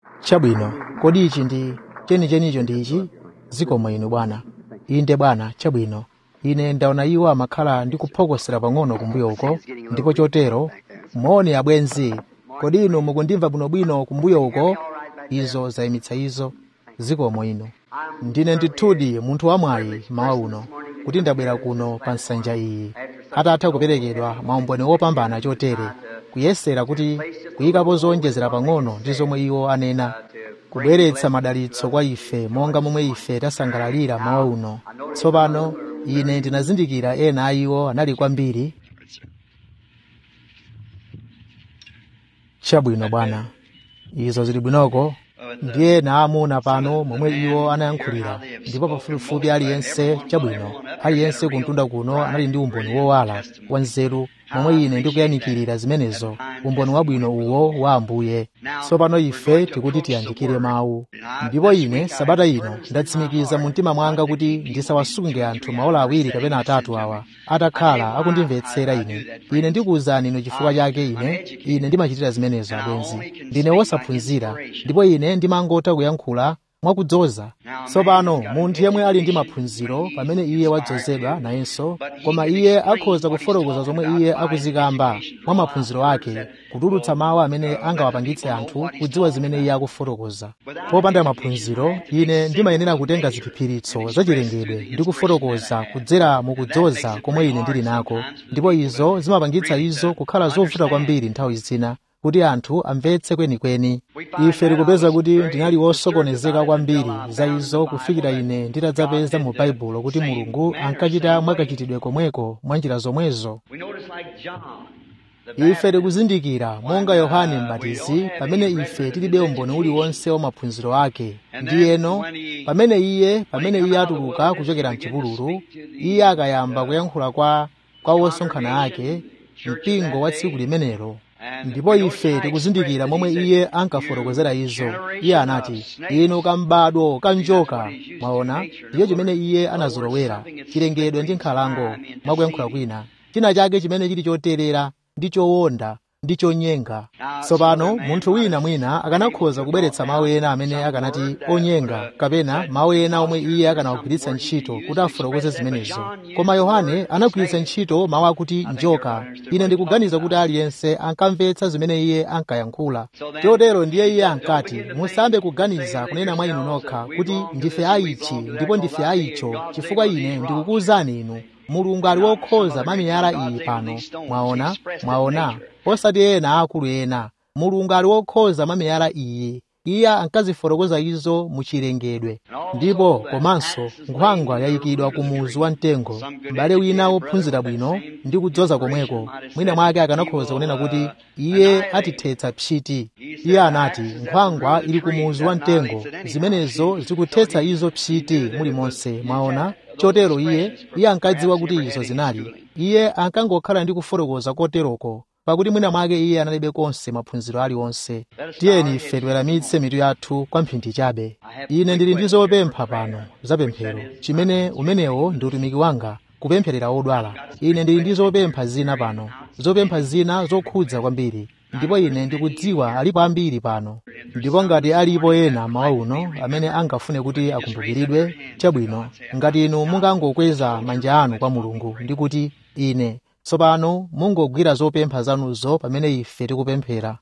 chabwino kodi ichi ndi chenichenicho ndi ichi zikomo inu bwana inde bwana chabwino ine ndaona iwo amakhala ndi kuphokosera pang'ono kumbuyo uko ndipo chotero moni abwenzi kodi inu mukundimva bwinobwino kumbuyo uko izo zayimitsa izo zikomo inu ndine ndithudi munthu wamwayi mawa uno kuti ndabwera kuno pa nsanja iyi atatha kuperekedwa maumboni wopambana chotere kuyesera kuti kuyikapo zowonjezera pang'ono ndi zomwe iwo anena kubweretsa madalitso kwa ife monga momwe ife tasangalalira mawa uno tsopano ine ndinazindikira ena a iwo anali kwambiri chabwino bwana izo zili bwinoko ndiye naamuna pano momwe iwo anayankhulira ndipo pafupifupi aliyense chabwino aliyense kuntunda kuno anali ndi umboni wowala wanzeru momwe ine ndikuyanikirira zimenezo umboni wabwino uwo wa ambuye tsopano ife tikuti tiyandikire mawu ndipo ine sabata ino ndatsimikiza mu mtima mwanga kuti ndisawasunge anthu maola awiri kapena atatu awa atakhala akundimvetsera ine ine ndikuwuzani inu chifukwa chake ine ine ndimachitira zimenezo abwenzi ndine wosaphunzira ndipo ine ndimangotha kuyankhula mwakudzoza tsopano munthu yemwe ali ndi maphunziro pamene iye wadzozedwa nayenso koma iye akhoza kufotokoza zomwe iye akuzikamba mwa maphunziro ake kutulutsa mawu amene angawapangitse anthu kudziwa zimene iye akufotokoza popanda maphunziro ine ndimayenera kutenga ziphiphiritso zachilengedwe ndi kufotokoza kudzera mukudzoza komwe ine ndili nako ndipo izo zimapangitsa izo kukhala zovuta kwambiri nthawi zina kuti anthu amvetse kwenikweni ife tikupeza kuti ndinali wosokonezeka kwambiri za izo kufikira ine nditadzapeza mu baibulo kuti mulungu ankachita mwakachitidwe komweko mwa njira zomwezo ife tikuzindikira monga yohane m'batizi pamene ife tilibe umboni uliwonse wa maphunziro ake ndiyeno pamene iye pamene iye atuluka kuchokera mchipululu iye akayamba kuyankhula kwa kwa wosonkhana ake mpingo wa tsiku limenelo ndipo ife tikuzindikira momwe iye ankafotokozera izo iye anati inu kambadwo kanjoka mwaona ndiyo chimene iye anazolowera chilengedwe ndi nkhalango mwakuyankhula kwina china chake chimene chili choterera ndi chowonda ndi chonyenga tsopano munthu wina mwina akanakhoza kubweretsa mawu ena amene akanati onyenga kapena mawu ena omwe iye akanawagwiritsa ntchito kuti afotokoze zimenezo koma yohane anagwiritsa ntchito mawu akuti njoka ine ndikuganiza kuti aliyense ankamvetsa zimene iye ankayankhula chotero ndiye iye ankati musambe kuganiza kunena mwa inu nokha kuti ndife aichi ndipo ndife aicho chifukwa ine ndikukuwuzani inu mulungu ali wokhoza mamiyala iyi pano mwaona mwaona osati ena akulu ena mulungu ali wokhoza mamiyala iyi iye ankazifotokoza izo muchilengedwe ndipo komanso nkhwangwa yayikidwa ku muzu wa mtengo m'bale wina wophunzira bwino ndi kudzoza komweko mwina mwake akanakhoza kunena kuti iye atithetsa pchiti iye anati nkhwangwa ili ku muzu wa mtengo zimenezo zikuthetsa izo pchiti mulimonse mwaona chotero iye iye ankadziwa kuti izo zinali iye ankangokhala ndi kufotokoza koteroko pakuti mwina mwake iye analibe konse maphunziro aliwonse tiyeni ife tiweramitse mitu yathu kwa mphindi chabe ine ndili ndi zopempha pano zapemphero chimene umenewo ndi utumiki wanga kupempherera odwala ine ndili ndi zopempha zina pano zopempha zina zokhudza kwambiri ndipo ine ndikudziwa alipo ambiri pano ndipo ngati alipo ena mawa uno amene angafune kuti akumbukiridwe chabwino ngati inu mungangokweza manja anu kwa mulungu ndi kuti ine tsopano mungogwira zopempha zanuzo pamene ife tikupemphera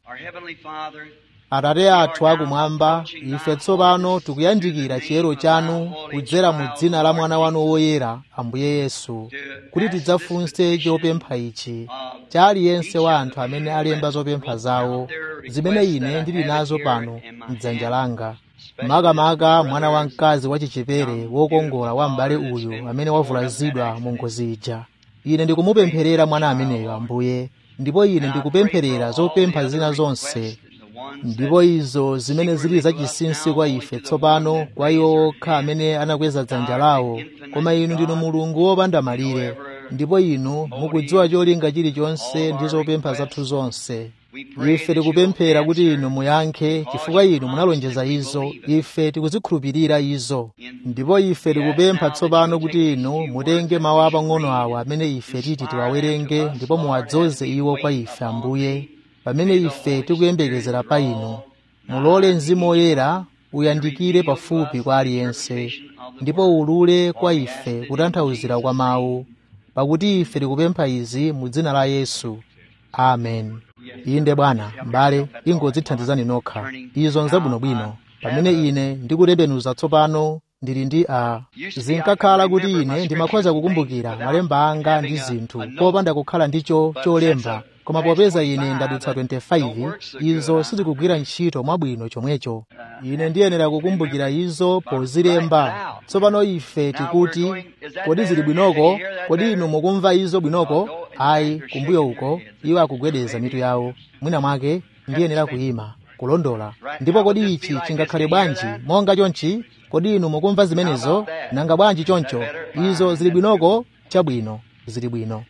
atate athu akumwamba ife tsopano tikuyandikira chiyero chanu kudzera mu dzina la mwana wanu woyera ambuye yesu kuti tidzafunse chopempha ichi cha aliyense wa anthu amene alemba zopempha zawo zimene ine ndili nazo pano mdzanja langa makamaka mwana wamkazi wachichepere wokongola wa m'bale uyu amene wavulazidwa mu ngozi ija ine ndikumupempherera mwana ameneyo ambuye ndipo ine ndikupempherera zopempha zina zonse ndipo izo zimene zili zachinsinsi kwa ife tsopano kwa iwo okha amene anakweza dzanja lawo koma inu ndinu mulungu wopanda malire ndipo inu mukudziwa cholinga chilichonse ndi zopempha zathu zonse ife tikupemphera kuti inu muyankhe chifukwa inu munalonjeza izo ife tikuzikhulupirira izo ndipo ife tikupempha tsopano kuti inu mutenge mawu apang'ono awa amene ife titi tiwawerenge ndipo muwadzoze iwo kwa ife ambuye pamene ife tikuyembekezera pa inu mulole mzimu woyera uyandikire pafupi kwa aliyense ndipo ulule kwa ife kutanthauzira kwa mawu pakuti ife tikupempha izi mu dzina la yesu amen inde bwana m'bale ingodzithandizani nokha izo nzabwinobwino pamene ine ndikutembenuza tsopano ndili ndi a zinkakhala kuti ine ndimakhoza kukumbukira malemba anga ndi zinthu popanda kukhala ndicho cholemba koma popeza ine ndadutsa 25 izo sizikugwira ntchito mwabwino chomwecho ine ndiyenera kukumbukira izo pozilemba tsopano ife tikuti kodi zili bwinoko kodi inu mukumva izo bwinoko ayi kumbuyo uko iwo akugwedeza mitu yawo mwina mwake ndiyenera kuyima kulondola ndipo kodi ichi chingakhale bwanji monga chonchi kodi inu mukumva zimenezo nanga bwanji choncho izo zili bwinoko chabwino zili bwino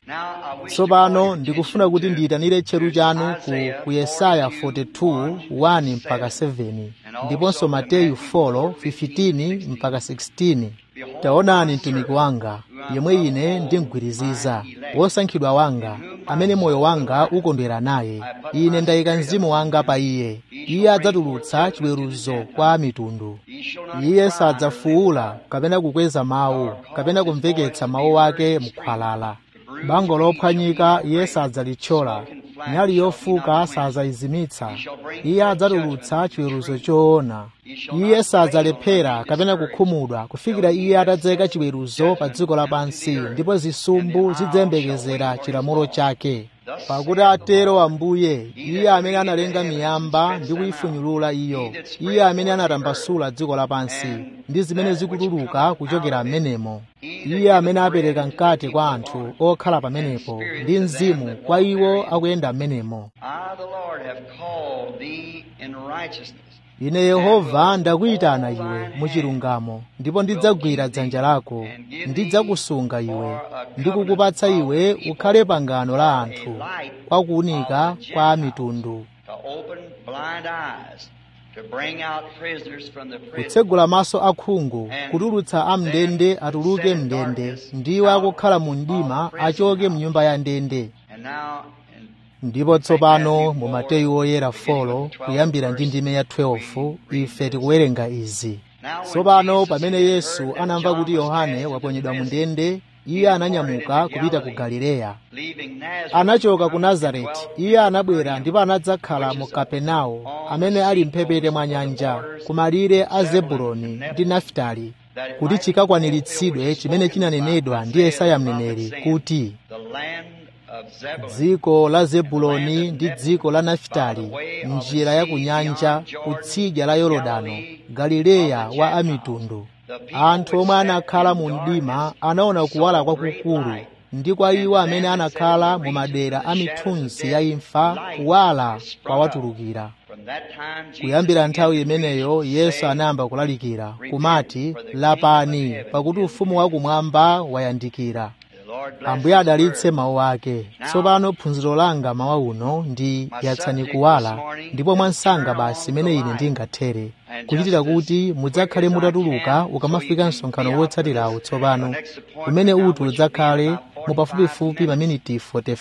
tsopano ndikufuna kuti ndiyitanire tcheru chanu ku, ku yesaya 42 1 mpaka 7 ndiponso mateyu 4 15 mpaka 16 taonani mtumiki wanga yemwe ine ndimgwiriziza wosankhidwa wanga amene moyo wanga ukondwera naye ine ndayika mzimu wanga pa iye iye adzatulutsa chiweruzo kwa mitundu iye sadzafuwula kapena kukweza mawu kapena kumveketsa mawu ake mkhwalala bango lophwanyika iye sadzalithyola nyali yofuka sadzayizimitsa iye adzatulutsa chiweruzo choona iye sadzalephera kapena kukhumudwa kufikira iye atadzeka chiweruzo pa dziko lapansi ndipo zisumbu zidzayembekezera chilamulo chake pakuti atero ambuye iye amene analenga miyamba ndi kuyifunyulula iyo iye amene anatambasula dziko lapansi ndi zimene zikutuluka kuchokera m'menemo iye amene apereka mkate kwa anthu okhala pamenepo ndi mzimu kwa iwo akuyenda m'menemo I, the Lord, have called thee in righteousness. ine yehova ndakuyitana iwe muchilungamo ndipo ndidzagwira dzanja lako ndidzakusunga iwe ndikukupatsa iwe ukhale pangano la anthu kwa kuwunika kwa mitundu To open blind eyes, to bring out prisoners from the prison. kutsegula maso akhungu kutulutsa amndende atuluke mndende ndiwo akukhala mu mdima achoke mnyumba ya ndende And now, in ndipo tsopano mu mateyu oyera 4 kuyambira ndi ndime ya 12 ife tikuwerenga izi tsopano pamene yesu anamva kuti yohane waponyedwa mu ndende iye ananyamuka kupita ku galileya leaving Nazareth, anachoka ku nazareti iye anabwera ndipo anadzakhala mu kapenawo amene ali mphepete mwa nyanja ku malire a zebuloni ndi nafitali kuti chikakwaniritsidwe chimene chinanenedwa ndi yesaya mneneri kuti the land of Zebulun, dziko la zebuloni ndi dziko la nafitali njira ya kunyanja kutsidya la yorodano galileya wa amitundu anthu omwe anakhala mu mdima anaona kuwala kwakukulu ndi kwa iwo amene anakhala mu madera a mithunzi ya imfa kuwala kwawatulukira from that time Jesus kuyambira nthawi began to imeneyo preach, yesu saying, anayamba kulalikira kumati lapani pakuti ufumu wakumwamba wayandikira The Lord bless ambuye His adalitse word. mawu ake tsopano phunziro langa mawa uno ndi yatsani kuwala ndipo mwansanga basi imene ine ndingathere kuchitira kuti mudzakhale mutatuluka ukamafika msonkhano wotsatirawo tsopano umene uti udzakhale mu pafupifupi maminiti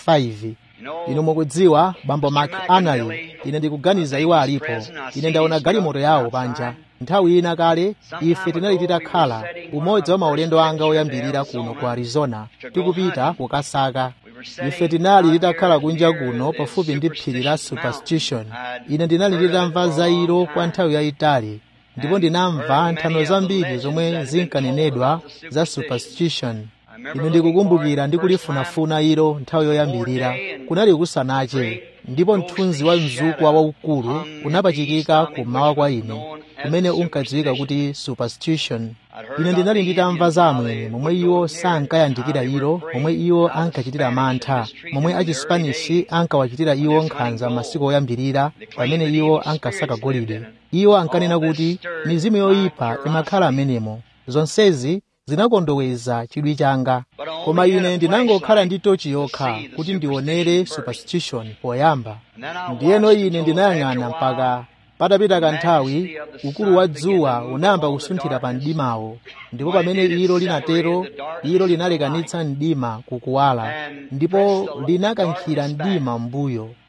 45 inu mukudziwa bambo mark anali ine ndikuganiza iwo alipo ine ndaona galimoto yawo panja nthawi ina kale ife tinali titakhala umodzi wa maulendo anga oyambirira kuno ku arizona tikupita kukasaka ife tinali titakhala kunja kuno pafupi ndi phiri la superstition ine ndinali nditamva za ilo kwa nthawi yayitali ndipo ndinamva nthano zambiri zomwe zinkanenedwa za superstition ine ndikukumbukira ndikulifunafuna ilo nthawi yoyambirira kunali kusanache ndipo mthunzi wa mzukwa waukulu unapachikika kummawa kwa ine umene unkadziwika kuti superstition ine ndinali nditamva za amwenye momwe iwo sankayandikira ilo momwe iwo ankachitira mantha momwe achisipanishi ankawachitira iwo nkhanza masiku oyambirira pamene iwo ankasaka golide iwo ankanena kuti mizimu yoyipa imakhala amenemo zonsezi zinakondoweza chidwi changa koma ine ndinangokhala ndi tochi yokha kuti ndionere superstition poyamba ndiyeno ine ndinayang'ana mpaka patapita kanthawi ukulu wa dzuwa unayamba kusunthira pa mdimawo ndipo pamene ilo linatero ilo linalekanitsa mdima kukuwala ndipo linakankhira mdima m'mbuyo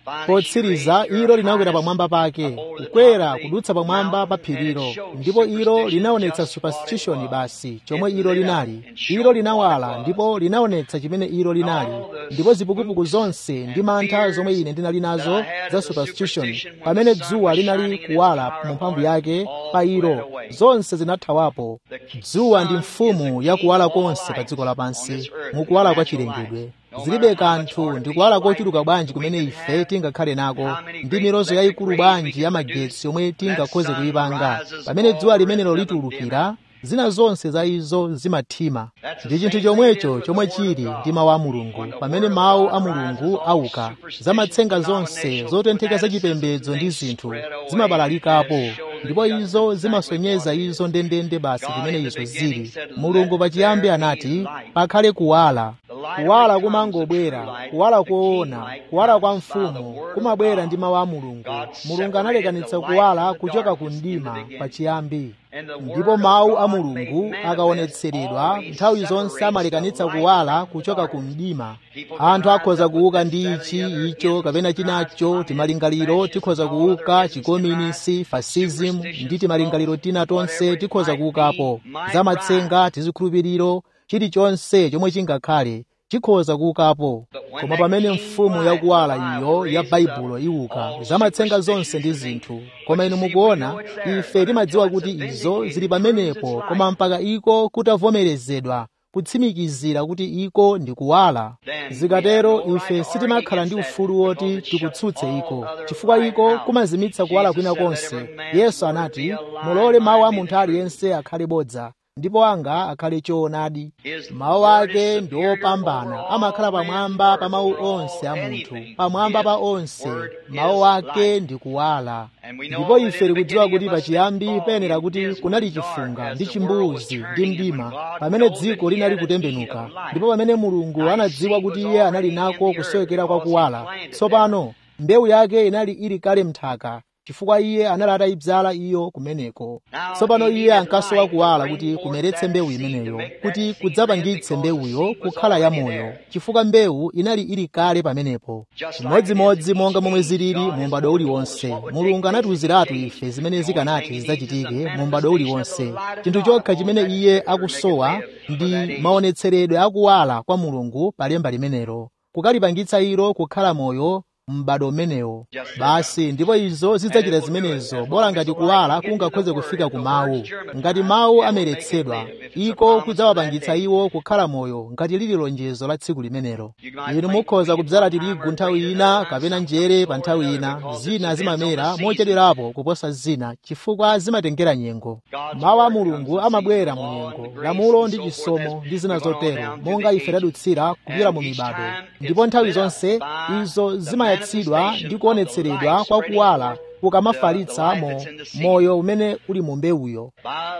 potsiriza ilo linakwera pamwamba pake kukwera kudutsa pamwamba pa phirilo ndipo ilo linaonetsa superstition basi chomwe ilo linali ilo linawala ndipo linaonetsa chimene ilo linali ndipo zipukupuku zonse ndi mantha zomwe ine ndinali nazo za superstition pamene dzuwa linali kuwala mu mphamvu yake pa ilo zonse zinathawapo dzuwa ndi mfumu ya kuwala konse pa dziko lapansi mukuwala kwa chilengedwe zilibe kanthu ndi kuwala kochuluka bwanji kumene ife tingakhale nako ndi milozo yayikulu bwanji ya magetsi yomwe tingakhoze kuyipanga pamene dzuwa limenelo litulukira zina zonse za izo zimathima ndi chinthu chomwecho chomwe chili ndi mawu a mulungu pamene mawu a mulungu auka zamatsenga zonse zotentheka zachipembedzo ndi zinthu zimabalalikapo ndipo izo zimasonyeza izo ndendende basi kumene izo zili mulungu pachiyambi anati pakhale kuwala kuwala kumangobwera kuwala koona kuwala kwa mfumu kumabwera ndi mawu a mulungu mulungu analekanitsa kuwala kuchoka ku mdima pachiyambi ndipo mawu a mulungu akaonetseredwa nthawi zonse amalekanitsa kuwala kuchoka ku mdima anthu akhoza kuuka ndi ichi icho kapena chinacho timalingaliro tikhoza kuuka chikominisi fascism ndi timalingaliro tina tonse tikhoza kuukapo zamatsenga tizikhulupiriro chilichonse chomwe chingakhale chikhoza kuukapo koma pamene mfumu yakuwala iyo ya baibulo iwuka zamatsenga zonse ndi zinthu koma inu mukuona ife timadziwa kuti izo zili pamenepo koma mpaka iko kutavomerezedwa kutsimikizira kuti iko ndi kuwala zikatero ife sitimakhala ndi ufulu woti tikutsutse iko chifukwa iko kumazimitsa kuwala kwina konse yesu anati mulole mawu a munthu aliyense akhale bodza ndipo anga akhale choonadi mawu ake ndi opambana amakhala pamwamba pa mawu onse a munthu pamwamba pa onse mawu ake ndi kuwala ndipo ife tikudziwa kuti pachiyambi penera kuti kunali chifunga ndi chimbuzi ndi mdima pamene dziko linali kutembenuka ndipo pamene mulungu anadziwa kuti iye anali nako kusowekera kwa kuwala tsopano mbewu yake inali ili kale mnthaka chifukwa iye anali atayidzala iyo kumeneko tsopano iye ankasowa kuwala kuti kumeretse mbewu imeneyo kuti kudzapangitse mbewuyo kukhala yamoyo chifukwa mbewu inali ili kale pamenepo chimodzimodzi monga momwe zilili mu m'bado uliwonse mulungu anatiwuziratu ife zimene zikanati zidzachitike mu m'bado uliwonse chinthu chokha chimene iye akusowa ndi maonetseredwe akuwala kwa mulungu pa lemba limenelo kukalipangitsa ilo kukhala moyo m'bado umenewo basi ndipo izo zidzachita zimenezo bola ngati kuwala kungakhoze kufika ku mawu ngati mawu ameretsedwa iko kudzawapangitsa iwo kukhala moyo ngati lili lonjezo la tsiku limenelo inu mukhoza kudzala tirigu nthawi ina kapena njere pa nthawi ina zina zimamera mochedwerapo kuposa zina chifukwa zimatengera nyengo mawu a mulungu amabwera mu nyengo lamulo ndi chisomo ndi zina zotero monga ife tadutsira kupita mu mibado ndipo nthawi zonse izo zima kumayatsidwa ndi kuonetseredwa kwa kuwala kukamafalitsa mo moyo umene uli mu mbewuyo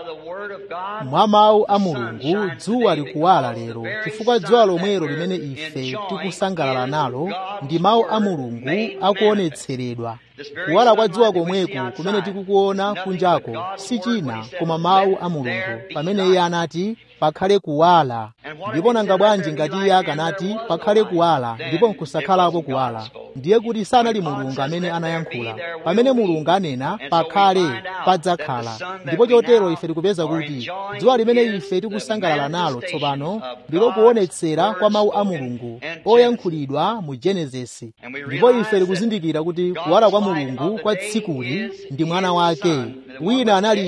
mwa mawu a mulungu dzuwa likuwala lero chifukwa dzuwa lomwelo limene ife tikusangalala nalo ndi mawu a mulungu akuonetseredwa kuwala kwa dzuwa komweku kumene tikukuona kunjako si china koma mawu a mulungu pamene iye anati pakhale kuwala ndipo nanga bwanji ngati iye akanati pakhale kuwala ndipo nkusakhalapo kuwala ndiye kuti sanali mulungu amene anayankhula pamene mulungu anena pakhale padzakhala ndipo chotero ife tikupeza kuti dzuwa limene ife tikusangalala nalo tsopano ndilo kuonetsera kwa mawu a mulungu oyankhulidwa mu genesisi ndipo ife tikuzindikira kuti kuwala kwa mulungu kwa tsikuli ndi mwana wake wina anali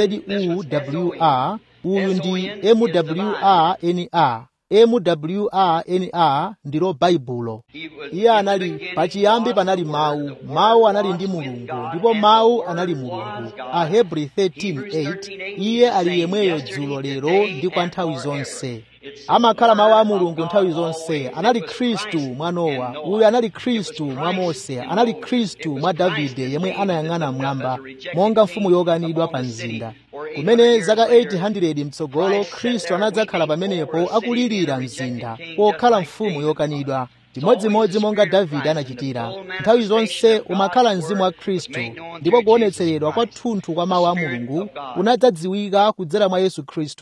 dzuwr uyu ndi mwrna mwrna ndilo baibulo iye anali pachiyambi panali mawu mawu anali ndi mulungu ndipo mawu anali mulungu ahebri 13:8 iye ali yemweyo dzulo lero ndi kwa nthawi zonse amakhala mawu a mulungu nthawi zonse anali khristu mwa nowa uyu anali khristu mwa mose anali khristu mwa davide yemwe anayang'ana mmwamba monga mfumu yokanidwa pa mzinda kumene zaka 800 mtsogolo khristu anadzakhala pamenepo akulirira mzinda pokhala mfumu yokanidwa chimodzimodzi monga davide anachitira nthawi zonse umakhala mzimu wa khristu ndipo kuonetseredwa kwathunthu kwa mawu a mulungu kunadzadziwika kudzera mwa yesu khristu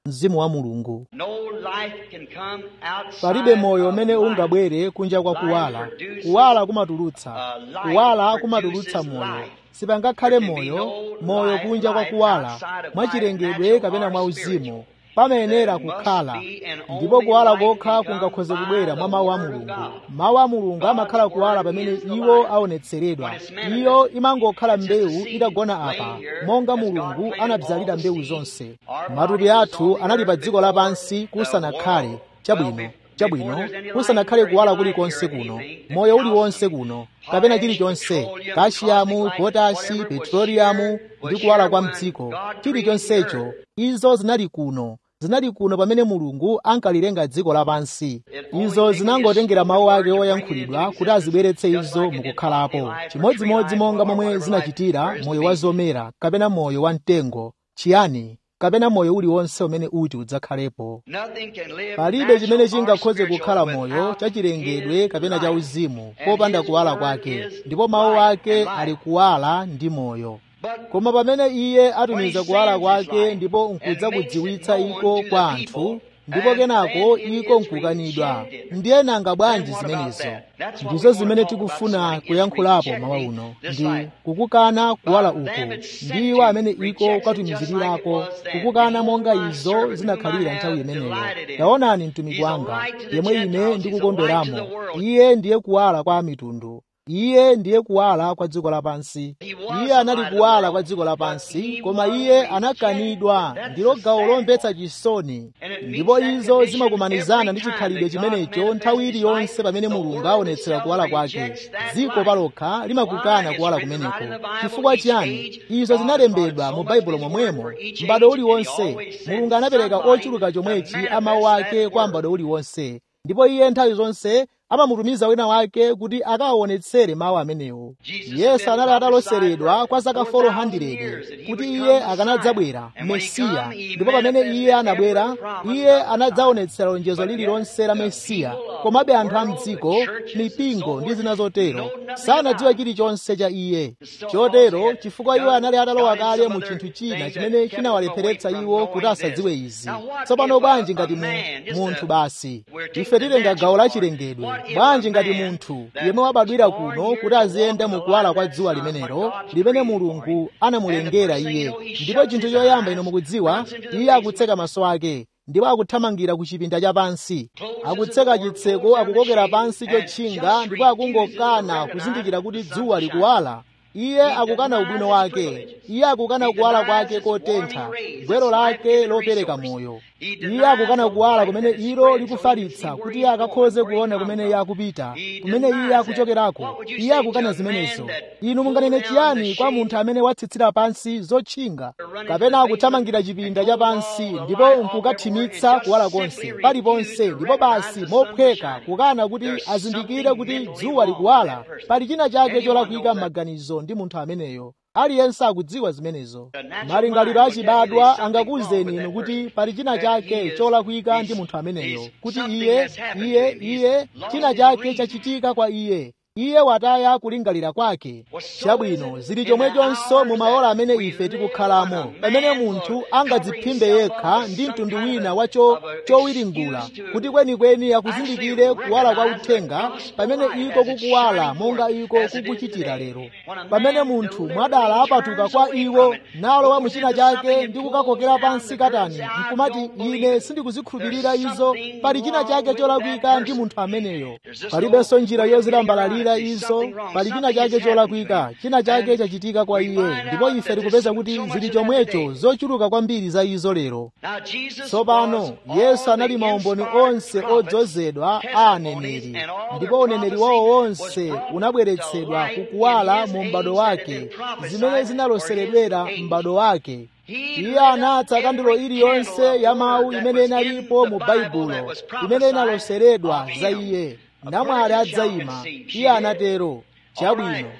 mzimu wa mulungu No life can come outside palibe moyo of umene life. ungabwere kunja kwa kuwala kuwala kumatulutsa kuwala kumatulutsa moyo sipangakhale moyo moyo kunja kwa kuwala mwachilengedwe kapena mwauzimu pamayenera kukhala ndipo kuwala kokha kungakhoze kubwera mwa mawu a mulungu mawu a mulungu amakhala kuwala pamene iwo aonetseredwa iyo imangokhala mbewu itagona apa monga mulungu anabzalira mbewu zonse matupi athu anali pa dziko lapansi kusanakhale chabwino chabwino kusanakhale kuwala kulikonse kuno moyo uliwonse kuno kapena chilichonse kashiyamu potasi petroliyamu ndi kuwala kwa mdziko chilichonsecho izo zinali kuno zinali kuno pamene mulungu ankalilenga dziko lapansi izo zinangotengera mawu ake oyankhulidwa kuti azibweretse izo mukukhalapo chimodzimodzi monga momwe zinachitira moyo wa zomera kapena moyo wa mtengo chiyani kapena moyo uliwonse umene uti udzakhalepo Nothing can live palibe chimene natural or chingakhoze spiritual kukhala moyo without chachilengedwe His kapena life. cha uzimu And popanda His kuwala word kwake is ndipo mawu light ake and ali life. kuwala ndi moyo But koma pamene iye atumiza When he kuwala sends his kwake light ndipo and nkudza makes it kudziwitsa known iko to kwa the anthu people, ndipo and kenako then it iko is nkukanidwa rejected. ndiye nanga bwanji Then what about zimenezo that? That's what ndizo we wanna zimene talk about tikufuna tonight is kuyankhulapo rejecting mawa uno this ndi light. kukukana kuwala But uko them it sent ndiwo to amene iko rejects it just kwatumizirirako like it was then. kukukana Behold, monga my izo servant zinakhalira whom I nthawi have imeneyo delighted in. taonani mtumiki He's a wanga light to the yemwe ine Gentiles. He's a light to ndikukondweramo the world. iye ndiye kuwala kwa mitundu iye ndiye kuwala kwa dziko lapansi He was iye the anali light of the kuwala world, kwa dziko but lapansi he koma was iye rejected. anakanidwa That's ndilo the gawo sad lomvetsa part. chisoni And it meets ndipo that izo condition zimakumanizana every ndi time chikhalidwe that God chimenecho nthawi manifests His iliyonse light, pamene the mulungu world aonetsera itself kuwala kwake rejects that dziko light. palokha limakukana Why? kuwala It's written kumeneko right in the Bible, chifukwa each chiyani age, izo God zinalembedwa so mu much baibulo of His momwemo word for each m'bado age, and He uliwonse always sends mulungu anapereka somebody ochuluka to chomwechi manifest amawu that ake kwa word. m'bado uliwonse ndipo iye nthawi zonse amamutumiza wina wake kuti akawaonetsere mawu amenewo Jesus yesu had been anali ataloseredwa prophesied kwa zaka for 4,000 400 years that he kuti would iye come Messiah. akanadzabwera And when he mesiya come, he ndipo pamene manifested iye anabwera every promise iye of the anadzaonetsera lonjezo But lililonse la yet the mesiya people of komabe the anthu a world, mdziko the churches and mipingo so ndi forth, zina zotero know nothing sanadziwa about it. chilichonse cha iye So chotero also chifukwa iwo got- anali atalowa got in kale some mu other chinthu china things chimene that kept chinawalepheretsa us away iwo from kuti knowing asadziwe this. izi Now what tsopano if a- bwanji a ngati mu- man, just munthu a- basi we're taking ife the tilenga natural gawo la part. chilengedwe What if bwanji a ngati man munthu that yemwe wabadwira was born kuno here kuti to aziyenda walk mu the kuwala light kwa of that dzuwa sun, limenelo what God's limene created for mulungu him. anamulengera And the first thing iye you know, he ndipo shuts chinthu his choyamba eyes, ino mukudziwa runs into the iye basement. akutseka maso ake ndipo akuthamangira ku chipinda cha pansi Closes akutseka the door, chitseko pulls down the akukokera shade, pansi and chotchinga just ndipo refuses to akungokana recognize kuzindikira kuti the sun dzuwa shine. likuwala iye akukana denies ubwino his wake privileges. iye akukana He kuwala denies kwake his kotentha warming rays, gwero his lake life-giving lopereka resource. moyo He iye denies akukana the kuwala light kumene that is ilo spread so he can see likufalitsa where kuti he's going, akakhoze where he kuona come kumene from. iye akupita He kumene iye denies that. akuchokerako What would you iye say akukana to a man zimenezo that inu pulled munganene down the chiyani kwa shade munthu amene watsitsira pansi zotchinga running to kapena the akuthamangira basement chipinda and cha close pansi all the ndipo light off nkukathimitsa everywhere and kuwala just konse simply paliponse refuse to ndipo basi recognize the sun mophweka shining. kukana kuti There's azindikire something kuti mentally dzuwa wrong with likuwala that person. pali china chake Anyone cholakwika knows that. m'maganizo ndi munthu ameneyo aliyense akudziwa zimenezo The natural malingaliro mind will tell you achibadwa there's something wrong angakuwuzeni with inu that kuti person. pali china That chake he is- cholakwika ndi he's- munthu ameneyo he's- kuti something iye has happened iye to him. He's iye lost china his chake reason. chachitika kwa iye iye wataya kulingalira kwake Well, so chabwino is it zili in chomwechonso the mu hours maola that amene we ife live tikukhalamo when a pamene man munthu will angadziphimbe cover himself yekha up with ndi some mtundu kind of wina a- wacho of a chowiringula excuse to kuti kwenikweni actually akuzindikire kuwala kwa recognize the uthenga gospel pamene light iko as it's kukuwala shining monga forth, iko as it is kukuchitira today. lero When a pamene man munthu deliberately mwadala apatuka turns kwa away iwo from it, nalowa goes mu china into chake something ndi and kukakokera pulls down pansi the katani curtains, I nkumati don't believe ine it. sindikuzikhulupirira There's izo something pali china wrong chake with cholakwika that ndi person. munthu ameneyo There's just palibenso no njira way of yozilambalalira getting around it. izo There's something wrong. pali china Something chake has happened to cholakwika him. china chake And chachitika kwa we iye find ndipo out ife that tikupeza there's kuti so much zili of that chomwecho today. zochuluka kwambiri za izo lero Now, Jesus tsopano was yesu all anali the maumboni inspired onse prophets, odzozedwa a testimonies, aneneri and all ndipo their uneneri wawo prophecy wonse was brought unabweretsedwa to light kukuwala in his mu age m'bado that wake had been prophesied zimene for his zinaloseredwera age. m'bado wake He iye lit anatsa up kandulo every iliyonse candle ya of mawu word that imene was in inalipo the mu Bible baibulo that was imene prophesied inaloseredwa of za him. iye A namwali virgin shall adzayima conceive. She iye did. anatero All chabwino right.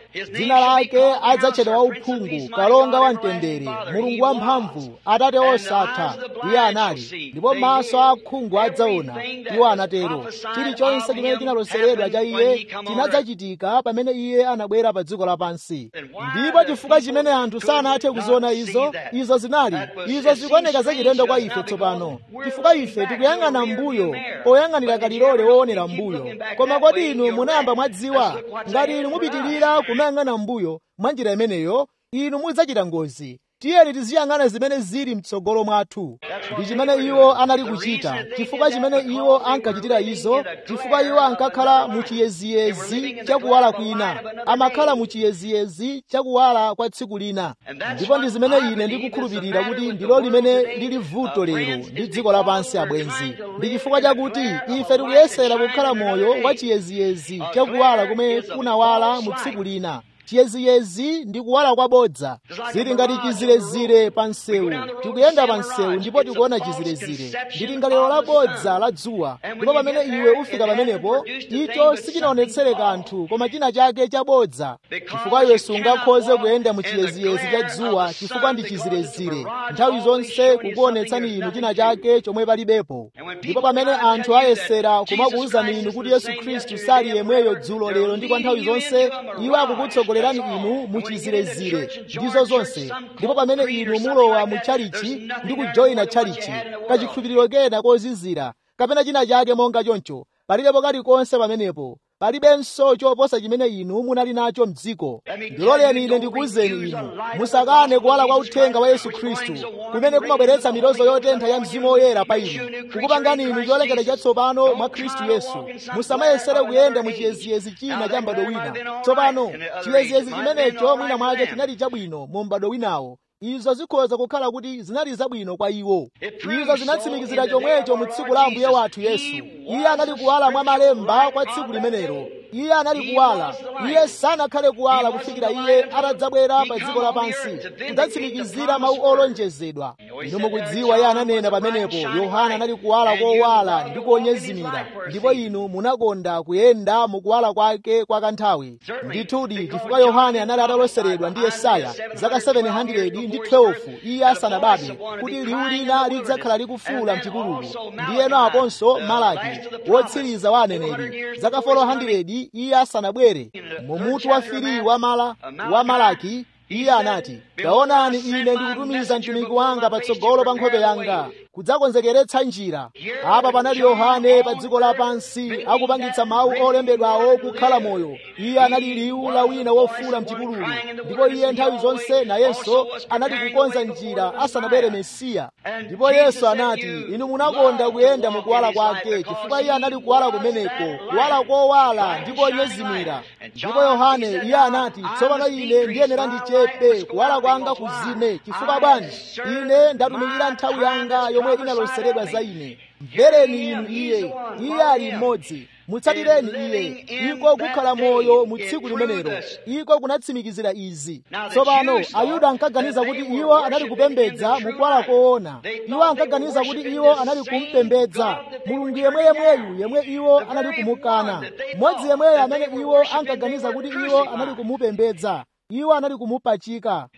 dzina lake adzatchedwa wauphungu kalonga wa mtendere mulungu wamphamvu atate osatha iye anali ndipo maso a akhungu adzaona iwo anatero chilichonse chimene chinaloseredwa cha iye chinadzachitika pamene iye anabwera pa dziko lapansi ndipo chifukwa chimene anthu sanathe kuziona izo izo zinali izo zikuoneka zachilendo kwa ife tsopano chifukwa ife tikuyang'ana mbuyo poyang'anira kalilole woonera mbuyo koma kodi inu munayamba mwadziwa ngati inu mupitirira kumayang'ana mbuyo mwa njira imeneyo inu mudzachita ngozi tiyeni tiziyang'ana zimene zili mtsogolo mwathu ndi chimene iwo anali kuchita chifukwa chimene iwo ankachitira izo chifukwa iwo ankakhala mu chiyeziyezi chakuwala kwina amakhala mu chiyeziyezi chakuwala kwa tsiku lina ndipo ndi zimene ine ndikukhulupirira kuti ndilo limene lili vuto lero ndi dziko lapansi abwenzi ndi chifukwa chakuti ife tikuyesera kukhala moyo wa chiyeziyezi chakuwala kumene kunawala mu tsiku lina chiyeziyezi ndi kuwala kwabodza zili ngati chizirezire pa msewu tikuyenda pa msewu ndipo tikuona chizirezire ndili ngalero labodza la dzuwa ndipo pamene iwe ufika pamenepo icho sichinaonetsere kanthu koma china chake chabodza chifukwa iwe sungakhoze kuyenda mu chiyeziyezi cha dzuwa chifukwa ndi chizirezire nthawi zonse kukuonetsani inu china chake chomwe palibepo ndipo pamene anthu ayesera kumakuwuzani inu kuti yesu khristu sali yemweyo dzulo lero ndi kwa nthawi zonse iwo akukutsogolerani inu mu chizirezire ndizo zonse ndipo pamene inu mulowa mu tchalichi ndi kujoyina tchalichi kachikhulupiriro kena kozizira kapena china chake monga choncho palibepo kalikonse pamenepo palibenso choposa chimene inu munali nacho mdziko ndiloleni ine ndikuwuzeni inu musakane kuwala kwa uthenga wa yesu khristu kumene kumabweretsa milozo yotentha ya mzimu woyera pa inu kukupangani inu cholengedwa chatsopano mwa khristu yesu musamayesere kuyenda mu chiyeziyezi china cha m'bado wina tsopano chiyeziyezi chimenecho mwina mwake chinali chabwino mu m'bado winawo izo zikhoza kukhala kuti zinali zabwino kwa iwo izo zinatsimikizira chomwecho mu tsiku la ambuye wathu yesu iye anali kuwala mwa malemba kwa tsiku limenelo iye anali kuwala iye sanakhale kuwala kufikira iye atadzabwera pa dziko lapansi kudzatsimikizira mawu olonjezedwa inu mukudziwa iye ananena pamenepo yohana anali kuwala kowala ndi kuonyezimira ndipo inu munakonda kuyenda mukuwala kwake kwa kanthawi ndithudi chifukwa yohane anali ataloseredwa ndi yesaya zaka 700 ndi 12 iye asanabadwe kuti liwu lina lidzakhala likufuula mchipululu ndiyeno aponso malaki wotsiriza wa aneneri zaka 400 iye asanabwere mumutu wa firi wa mala wa malaki iye anati taonani ine ndikutumiza mtumiki wanga patsogolo pa nkhope yanga kudzakonzekeretsa njira apa panali yohane pa dziko lapansi akupangitsa mawu olembedwawo kukhala moyo iye anali liwu la wina wofuula mchipululu ndipo iye nthawi zonse nayenso anali kukonza njira asanabwere mesiya ndipo yesu anati inu munakonda kuyenda mukuwala kwake chifukwa iye anali kuwala kumeneko kuwala kowala ndipo onyezimira ndipo yohane iye anati tsopano ine ndiyenera ndichepe kuwala kwanga kuzime chifukwa bwanji ine ndatumikira nthawi yanga yomwe inaloseredwa za ine mvereni inu iye iye ali mmodzi mutsatireni iye iko kukhala moyo mu tsiku limenelo iko kunatsimikizira izi tsopano ayuda ankaganiza kuti iwo anali kupembedza mukuwala koona iwo ankaganiza kuti iwo anali kumpembedza mulungu yemweyemweyu yemwe iwo anali kumukana mmodzi yemweyo amene iwo ankaganiza kuti iwo anali kumupembedza iwo anali kumupachika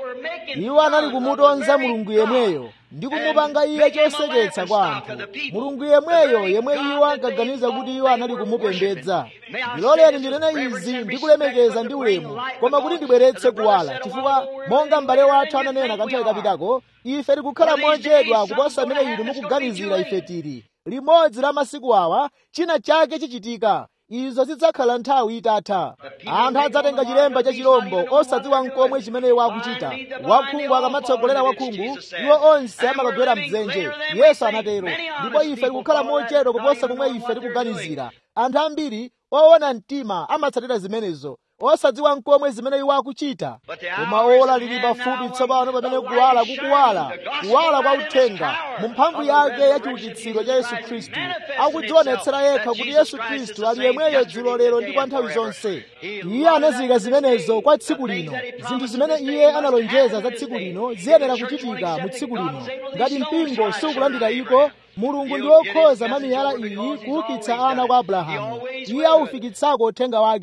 iwo anali kumutonza mulungu yemweyo ndi kumupanga iye choseketsa kwa anthu mulungu yemweyo yemwe iwo ankaganiza kuti iwo anali kumupembedza ndiloleni ndinene izi ndi kulemekeza ndi ulemu koma kuti ndibweretse kuwala chifukwa monga m'bale wathu ananena kanthawi kapitako ife tikukhala mochedwa kuposa mmene inu mukuganizira ife tili limodzi la masiku awa china chake chichitika izo zidzakhala nthawi itatha anthu adzatenga chilemba cha chilombo osadziwa nkomwe chimene iwo akuchita wakhungu akamatsogolera wakhungu iwo onse amakagwera mdzenje yesu anatero ndipo ife tikukhala mochedwa kuposa momwe ife tikuganizira anthu ambiri owona mtima amatsatira zimenezo osadziwa nkomwe zimene iwo akuchita koma ola lili pafupi tsopano pamene kuwala kukuwala kuwala kwa uthenga mu mphamvu yake ya chiukitsiro cha yesu khristu akudzionetsera yekha kuti yesu khristu ali yemweyo dzulo lero ndi kwa nthawi zonse iye anazika zimenezo kwa tsiku lino zinthu zimene iye analonjeza za tsiku lino ziyenera kuchitika mu tsiku lino ngati mpingo sukulandira iko mulungu ndi wokhoza mwa miyala iyi kuukitsa ana kwa abrahamu iye aufikitsako uthenga wake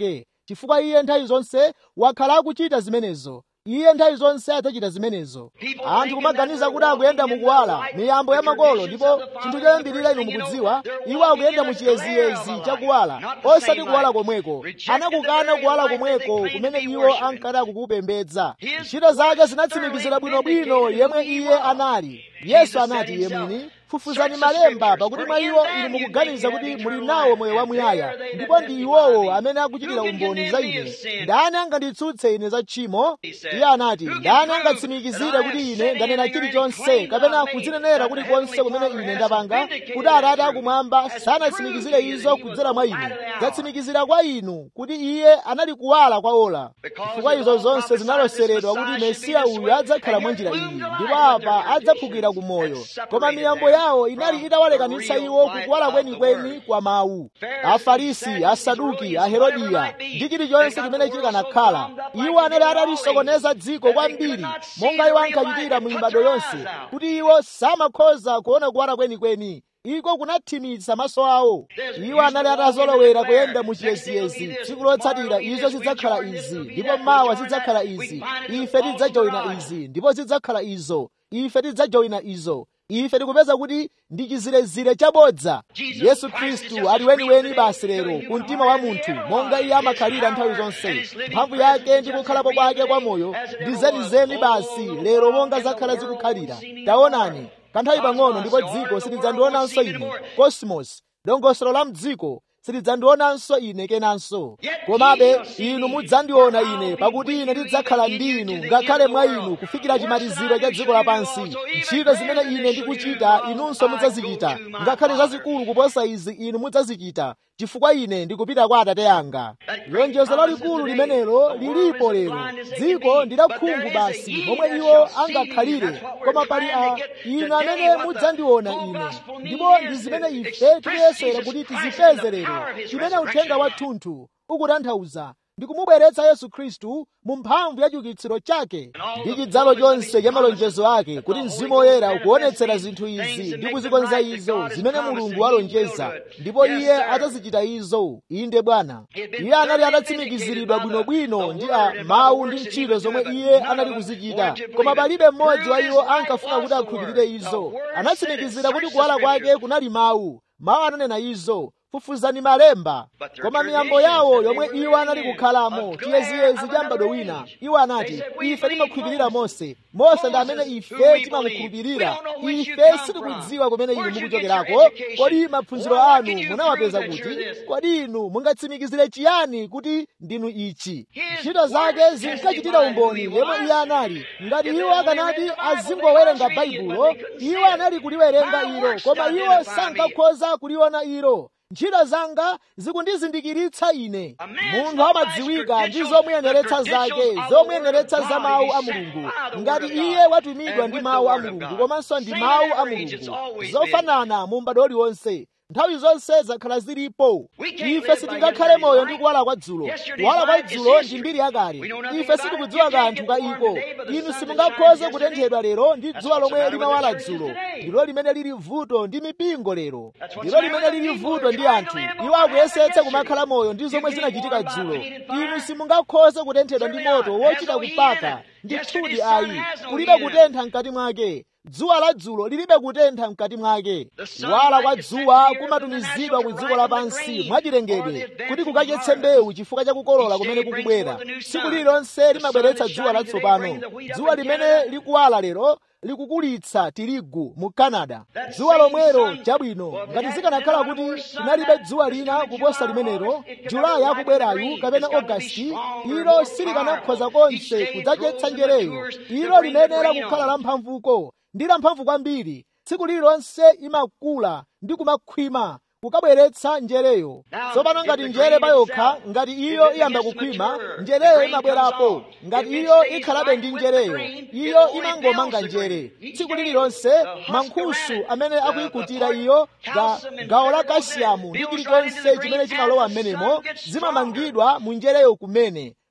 chifukwa iye nthawi zonse wakhala akuchita zimenezo iye nthawi zonse adzachita zimenezo anthu kumaganiza kuti akuyenda mukuwala miyambo ya makolo ndipo chinthu choyambirira inu mukudziwa iwo akuyenda mu chiyeziyezi chakuwala osati kuwala komweko anakukana kuwala komweko kumene iwo ankati akukupembedza ntchito zake zinatsimikizira bwinobwino yemwe iye anali yesu anati iye mwini fufuzani malemba pakuti mwa iwo inu mukuganiza kuti muli nawo moyo wamuyaya ndipo ndi iwowo amene akuchitira umboni za ine ndani anganditsutse ine za tchimo iye anati ndani angatsimikizire kuti ine ndanena chilichonse kapena kudzinenera kuti konse kumene ine ndapanga kuti atate akumwamba sanatsimikizire izo kudzera mwa ine zatsimikizira kwa inu kuti iye anali kuwala kwa ola chifukwa izo zonse zinaloseredwa kuti mesiya uyu adzakhala mwa njira iyi ndipo apa adzaphukira ku moyo koma miyambo yawo inali itawalekanitsa iwo kukuwala kwenikweni kwa mawu afarisi asaduki aherodiya ndi chilichonse chimene chikanakhala iwo anali atalisokoneza dziko kwambiri monga iwo ankachitira mu mibado yonse kuti iwo samakhoza kuona kuwala kwenikweni iko kunathimitsa maso awo iwo anali atazolowera kuyenda mu chiyeziyezi tsiku lotsatira izo zidzakhala izi ndipo mawa zidzakhala izi ife tidzajoyina izi ndipo zidzakhala izo ife tidzajoyina izo ife tikupeza kuti ndi chizirezire chabodza yesu khristu ali weniweni basi lero ku mtima wa munthu monga iye amakhalira nthawi zonse mphamvu yake ndi kukhalapo kwake kwa moyo ndi zenizeni basi lero monga zakhala zikukhalira taonani kanthawi pang'ono ndipo dziko silidzandionanso ine cosmos dongosolo la mdziko silidzandionanso ine kenanso komabe inu mudzandiona ine pakuti ine ndidzakhala ndi inu ngakhale mwa inu kufikira chimaliziro cha dziko lapansi ntchito zimene ine ndikuchita inunso mudzazichita ngakhale zazikulu kuposa izi inu mudzazichita chifukwa ine ndikupita kwa atate anga lonjezo lalikulu limenelo lilipo lero dziko ndi lakhungu basi momwe iwo angakhalire koma pali a inu amene mudzandiona ine ndipo ndi zimene ife tikuyesera kuti tizipeze lero chimene uthenga wathunthu ukutanthauza ndi kumubweretsa yesu khristu mu mphamvu ya chiukitsiro chake ndi chidzalo chonse cha malonjezo ake kuti mzimu woyera ukuonetsera zinthu izi ndi kuzikonza izo zimene mulungu walonjeza ndipo iye adzazichita izo inde bwana iye anali atatsimikiziridwa bwinobwino ndi a mawu ndi ntchito zomwe iye anali kuzichita koma palibe mmodzi wa iwo ankafuna kuti akhulupirire izo anatsimikizira kuti kuwala kwake kunali mawu mawu ananena izo fufuzani malemba koma miyambo yawo yomwe iwo anali kukhalamo chiyeziyezi cha m'bado wina iwo anati ife timakhulupirira mose mose ndi amene ife timamukhulupirira ife sitikudziwa kumene inu mukuchokerako kodi maphunziro anu munawapeza kuti kodi inu mungatsimikizire chiyani kuti ndinu ichi ntchito zake zinkachitira umboni yemwe iye anali ngati iwo akanati azingowerenga baibulo iwo anali kuliwerenga ilo koma iwo sankakhoza kuliona ilo ntchito zanga zikundizindikiritsa ine munthu amadziwika ndi zomuyeneretsa zake zomuyeneretsa za mawu a mulungu ngati iye watumidwa ndi mawu a mulungu komanso ndi mawu a mulungu zofanana mu m'bado uliwonse nthawi zonse zakhala zilipo ife sitingakhale moyo ndi kuwala kwa dzulo kuwala kwa dzulo ndi mbiri yakale ife sitikudziwa kanthu ka iko inu simungakhoze kutenthedwa lero ndi dzuwa lomwe limawala dzulo ndilo limene lili vuto ndi mipingo lero ndilo limene lili vuto ndi anthu iwo akuyesetsa kumakhala moyo ndi zomwe zinachitika dzulo inu simungakhoze kutenthedwa ndi moto wochita kupaka ndithudi ayi kulibe kutentha mkati mwake dzuwa la dzulo lilibe kutentha mkati mwake kuwala kwa dzuwa kumatumizidwa ku dziko lapansi mwachilengedwe kuti kukadyetse mbewu chifukwa cha kukolola kumene kukubwera tsiku lililonse limabweretsa dzuwa latsopano dzuwa limene likuwala lero likukulitsa tirigu mu canada dzuwa lomwero chabwino ngati zikanakhala kuti linalibe dzuwa lina kuposa limenelo julayi akubwerayu kapena ogasiti ilo silikanakhoza konse kudzadyetsa njereyo ilo limenera kukhala lamphamvuko ndi lamphamvu kwambiri tsiku lililonse imakula ndi kumakhwima kukabweretsa njereyo tsopano ngati njere payokha ngati iyo iyamba kukhwima njereyo imabwerapo ngati iyo ikhalabe ndi njereyo iyo imangomanga njere tsiku lililonse mankhusu amene akuyikutira iyo ga gawo la kasiyamu ndi chilichonse chimene chimalowa m'menemo zimamangidwa mu njereyo kumene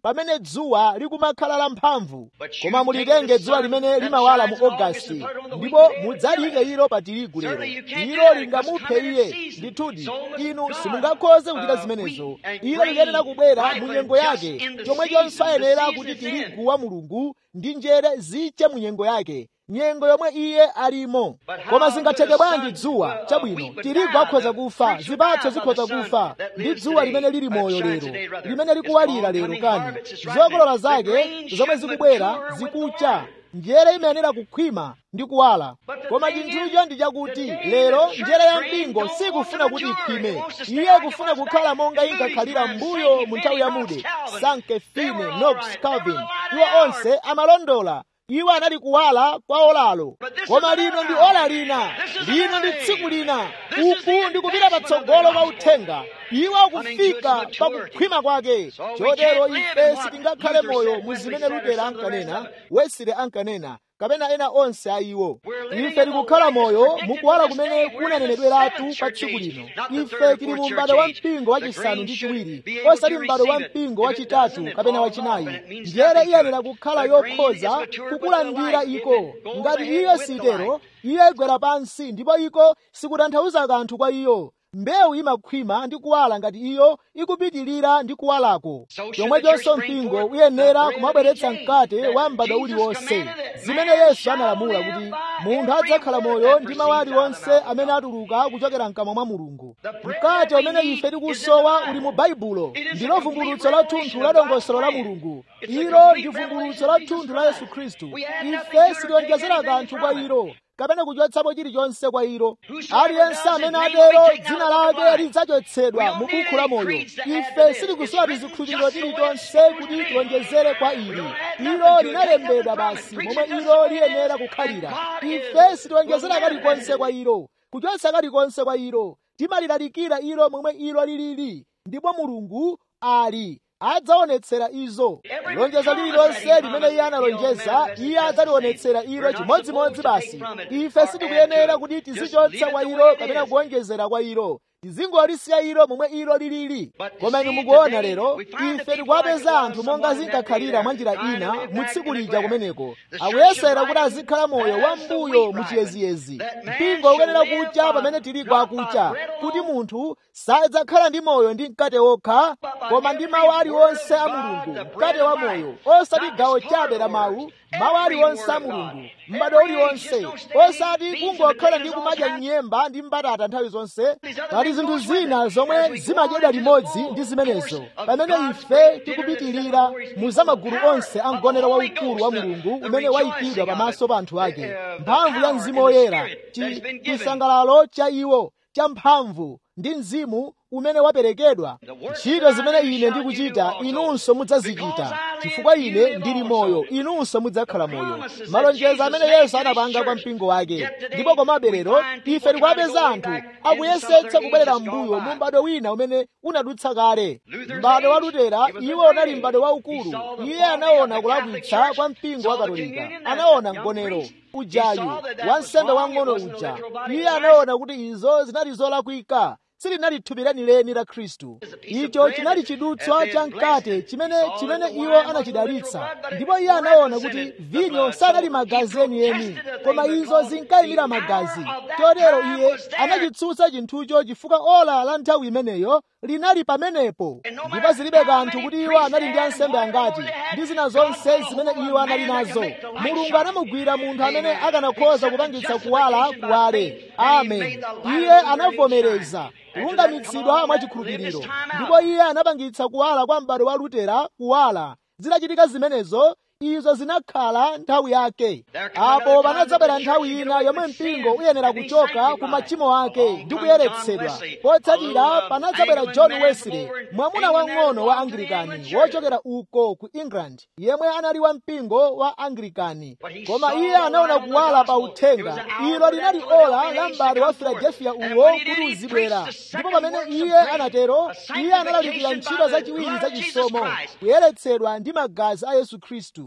pamene dzuwa likumakhala lamphamvu koma mulitenge dzuwa limene limawala mu ogasiti ndipo mudzalike ilo pa tirigu lero ilo lingamuphe iye ndithudi inu simungakhoze kuchita zimenezo ilo liyenera kubwera mu nyengo yake chomwechonso ayenera kuti tirigu wa mulungu ndi njere ziche mu nyengo yake nyengo yomwe iye alimo koma zingatheke bwanji dzuwa chabwino tirigu akhoza kufa zipatso zikhoza kufa ndi dzuwa limene lili moyo lero limene likuwalira lero kani zokolola zake zomwe zikubwera zikucha njere imayenera kukhwima ndi kuwala koma chinthucho ndi chakuti lero njere ya mpingo sikufuna kuti ikhwime iye kufuna kukhala monga inkakhalira mbuyo mu nthawi ya mude sanke fine knox calvin iwo onse amalondola iwo anali kuwala kwa olalo koma lino ndi ola lina lino ndi tsiku lina uku ndi kupita patsogolo kwa uthenga iwo akufika pa kukhwima kwake chotero ife sitingakhale moyo mu zimene lutera ankanena wesile ankanena kapena ena onse a iwo ife tikukhala moyo mukuwala kumene kunanenedweratu pa tsiku lino ife tili mu m'bado wa mpingo wachisanu ndi chiwiri osati m'bado wa mpingo wachitatu kapena wachinayi njere iyenera kukhala yokhoza kukulandira iko ngati iyo sitero iyo igwera pansi ndipo iko sikutanthauza kanthu kwa iyo mbewu imakhwima ndi kuwala ngati iyo ikupitilira ndi kuwalako chomwechonso mpingo uyenera kumabweretsa mkate wa m'bado uliwonse zimene yesu analamula kuti munthu adzakhala moyo ndi mawu aliwonse amene atuluka kuchokera mkamwa mwa mulungu mkate umene ife tikusowa uli mu baibulo ndilo vumbulutso la thunthu la dongosolo la mulungu ilo ndi vumbulutso la thunthu la yesu khristu ife sitionjezera kanthu kwa ilo kapena kuchotsapo chilichonse kwa ilo aliyense amene atero dzina lake lidzachotsedwa mu buku la moyo ife sitikusowa tizikhulupiriro chilichonse kuti tionjezere kwa ili ilo linalembedwa basi momwe ilo liyenera kukhalira ife sitionjezera kalikonse kwa ilo kuchotsa kalikonse kwa ilo timalilalikira ilo momwe ilo lilili ndipo mulungu ali adzaonetsera izo lonjezo lililonse limene iye analonjeza iye adzalionetsera ilo chimodzimodzi basi ife sitikuyenera kuti tizichotsa kwa ilo kapena kuonjezera kwa ilo tizingolisiya ilo momwe ilo lilili koma inu mukuona lero ife tikuwapeza anthu monga zinkakhalira mwa njira ina mu tsiku lija kumeneko akuyesera kuti azikhala moyo wambuyo mu chiyeziyezi mpingo ukenera kucha pamene tilipo akucha kuti munthu sadzakhala ndi moyo ndi mkate wokha koma ndi mawu aliwonse a mulungu mkate wa moyo osati gawo chabe la mawu mawu aliwonse a mulungu m'bado uliwonse osati kungokhala ndi kumadya nyemba ndi mbatata nthawi zonse pali zinthu zina zomwe zimadyedwa limodzi ndi zimenezo pamene ife tikupitirira mu zamagulu onse a mgonero waukulu wa mulungu umene wayikidwa pamaso pa anthu ake mphamvu ya mzimu woyera chisangalalo cha iwo cha mphamvu ndi mzimu umene waperekedwa ntchito zimene ine ndikuchita inunso mudzazichita chifukwa ine ndili moyo inunso mudzakhala moyo malonjezo amene yesu anapanga kwa mpingo wake ndipo komabe lero ife tikuwapeza anthu akuyesetsa kubwerera m'mbuyo mu m'bado wina umene unadutsa kale m'bado wa lutera iwo unali m'bado waukulu iye anaona kulakwitsa kwa mpingo wa katolika anaona mgonero ujayu wansembe wang'ono uja iye anaona kuti izo zinali zolakwika silinali thupi lenileni la khristu icho chinali chidutswa cha mkate chimene chimene iwo anachidalitsa ndipo iye anaona kuti vinyo sanali magazi enieni koma izo zinkayimira magazi chotero iye anachitsutsa chinthucho chifukwa ola la nthawi imeneyo linali pamenepo ndipo zilibe kanthu kuti iwo anali ndi ansembe angati ndi zina zonse zimene iwo anali nazo mulungu anamugwira munthu amene akanakhoza kupangitsa kuwala kuwale amen iye anavomereza kulungamitsidwa mwachikhulupiriro ndipo iye anapangitsa kuwala kwa m'bado wa lutera kuwala zinachitika zimenezo izo zinakhala nthawi yake apo panadzabwera nthawi ina yomwe mpingo uyenera kuchoka ku machimo ake ndi kuyeretsedwa potsatira panadzabwera john wesley mwamuna wang'ono wa anglikani wochokera uko ku england yemwe anali wa mpingo wa anglikani koma iye anaona kuwala pa uthenga ilo linali ola la m'bado wa filadelfiya uwo kuti uzibwera ndipo pamene iye anatero iye analalikira ntchito zachiwiri zachisomo kuyeretsedwa ndi magazi a yesu khristu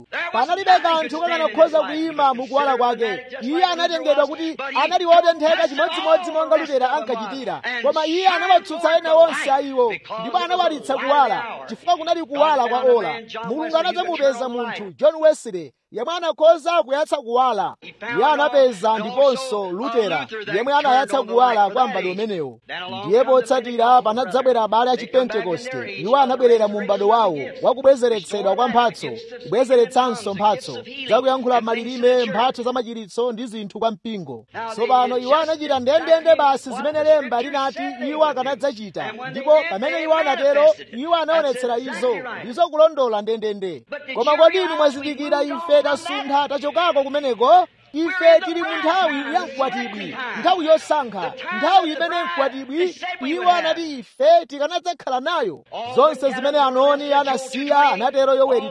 khristu panalibe kanthu kakanakhoza kuyima mukuwala kwake iye anatengedwa kuti anali wotentheka chimodzimodzi monga lutera ankachitira koma iye anawatsutsa ena onse a iwo ndipo anawalitsa kuwala chifukwa kunali kuwala kwa ola mulungu anadzamupeza munthu john wesley yemwe anakhoza kuyatsa kuwala iye anapeza ndiponso lutera yemwe anayatsa kuwala kwa m'bado umenewo ndiye potsatira panadzabwera abale a chipentekoste iwo anabwerera mu m'bado wawo wakubwezeretsedwa kwa mphatso kubwezeretsanso mphatso zakuyankhula malilime mphatso za machiritso ndi zinthu kwa mpingo tsopano iwo anachita ndendende basi zimene lemba linati iwo akanadzachita ndipo pamene iwo anatero iwo anaonetsera izo ndizo kulondola ndendende koma kodi inu mwazindikira ife tasuntha tachokako kumeneko ife tili mu nthawi ya mkwatibwi nthawi yosankha nthawi imene mkwatibwi iwo anati ife tikanadzakhala nayo zonse zimene anoni anasiya anatero yoweri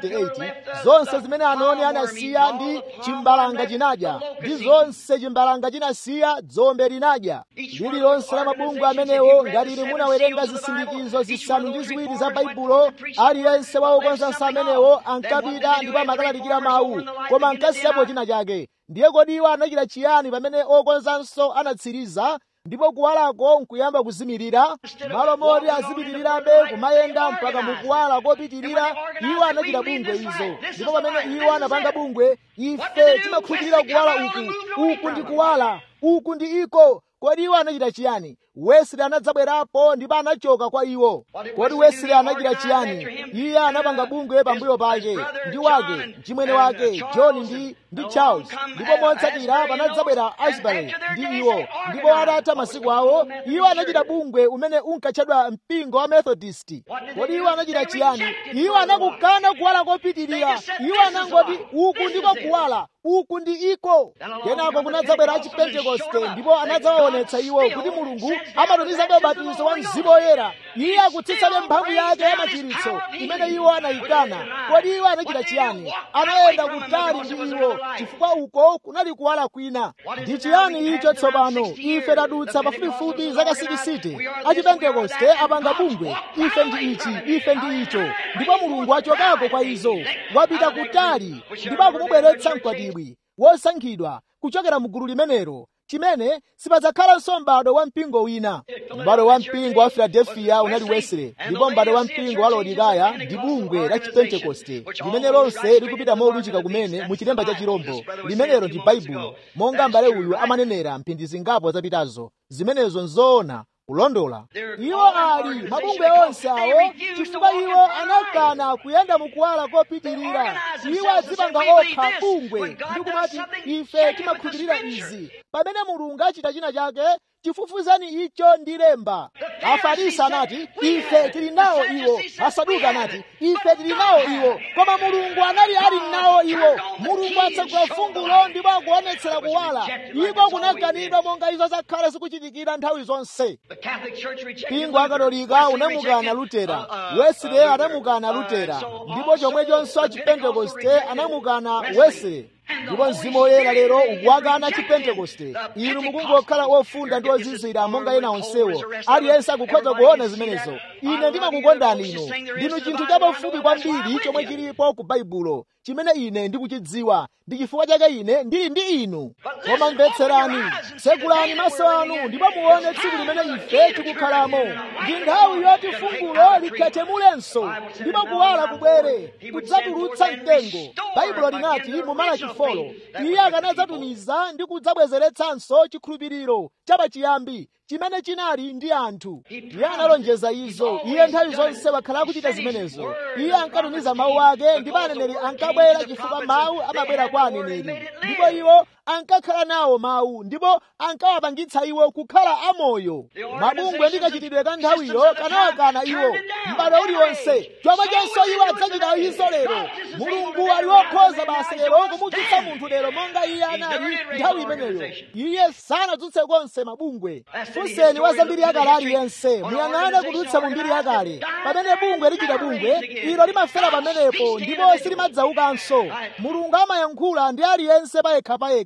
228 zonse zimene anoni anasiya ndi chimbalanga chinadya ndi zonse chimbalanga chinasiya dzombe linadya lililonse la mabungwe amenewo ngati ili munawerenga zisindikizo zisanu ndi ziwiri za baibulo aliyense wa okonzanso amenewo ankapita ndipo amakalalikira mawu koma ankasiyapo china chake ndiye kodi iwo anachita chiyani pamene okonzanso anatsiriza ndipo kuwalako nkuyamba kuzimirira malo moti azipitirirabe kumayenda mpaka mukuwala kopitirira iwo anachita bungwe izo ndipo pamene iwo anapanga bungwe ife timakhulupirira kuwala uku uku ndi kuwala uku ndi iko kodi iwo anachita chiyani wesley anadzabwerapo ndipo anachoka kwa iwo kodi wesley anachita chiyani iye anapanga bungwe pambuyo pake ndi wake mchimwene wake john ndi ndi charles ndipo motsatira panadzabwera asbury ndi iwo ndipo atatha masiku awo iwo anachita bungwe umene unkatchedwa mpingo wa methodist kodi iwo anachita chiyani iwo anakukana kuwala kopitirira iwo anangoti uku ndiko kuwala uku ndi iko kenako kunadzabwera achipentekoste ndipo anadzawaonetsa iwo kuti mulungu amatumizabe ubatizo wa mzimu woyera iye akutsitsabe mphamvu yake ya machiritso imene iwo anayikana kodi iwo anachita chiyani anayenda kutali ndi iwo chifukwa uko kunali kuwala kwina ndi chiyani icho tsopano ife tadutsa pafupifupi zaka 60 achipentekoste apanga bungwe ife ndi ichi ife ndi icho ndipo mulungu achokako kwa izo wapita kutali ndipo akumubweretsa mkwatibwi wosankhidwa kuchokera mu gulu limenelo chimene sipadzakhalanso m'bado wa mpingo wina m'bado wa mpingo wa filadelfiya unali wesley ndipo m'bado wa mpingo wa laodikaya ndi bungwe la chipentekoste limene lonse likupita molunjika kumene mu chilemba cha chirombo limenelo ndi baibulo monga m'bale uyu amanenera mphindi zingapo zapitazo zimenezo nzoona kulondola iwo ali mabungwe onse awo chifukwa iwo anakana kuyenda mukuwala kopitirira iwo adzipanga okha bungwe ndi kumati ife timakhulupirira izi pamene mulungu achita china chake chifufuzani icho ndi lemba afarisi anati ife tili nawo iwo asaduka anati ife tili nawo iwo koma mulungu anali ali nawo iwo mulungu atsegula fungulo ndipo akuonetsera kuwala iko kunakanidwa monga izo zakhala zikuchitikira nthawi zonse mpingo akatolika unamukana lutera wesley anamukana lutera ndipo chomwechonso achipentekoste anamukana wesley ndipo mzimu woyera lero ukuwakana chipentekoste inu mukungokhala ofunda ndi ozizira monga ena onsewo aliyense akukhoza kuona zimenezo ine ndimakukondani inu ndinu chinthu chapafupi kwambiri chomwe chilipo ku baibulo chimene ine ndikuchidziwa ndi chifukwa chake ine ndili ndi inu koma mvetserani tsekulani maso anu ndipo muone tsiku limene ife tikukhalamo ndi nthawi yoti fungulo likhethemulenso ndipo kuwala kubwere kudzatulutsa mtengo baibulo linati mu malaki folo iye akanadzatumiza ndi kudzabwezeretsanso chikhulupiriro chapachiyambi chimene chinali ndi anthu iye analonjeza izo iye nthawi zonse wakhala akuchita zimenezo iye ankatumiza mawu ake ndipo aneneri ankabwera chifukwa mawu amabwera kwa aneneri ndipo iwo ankakhala nawo mawu ndipo ankawapangitsa iwo kukhala amoyo mabungwe ndi kachitidwe ka nthawiyo kanawakana iwo m'bado uliwonse chomwe chonso iwo adzachita izo lero mulungu ali wokhoza basi lero kumudzutsa munthu lero monga iye anali nthawi imeneyo iye sanadzutse konse mabungwe funseni wa zambiri yakale aliyense muyang'ane kudutsa mu mbiri yakale pamene bungwe lichita bungwe ilo limafera pamenepo ndipo silimadzaukanso mulungu amayankhula ndi aliyense payekha payekha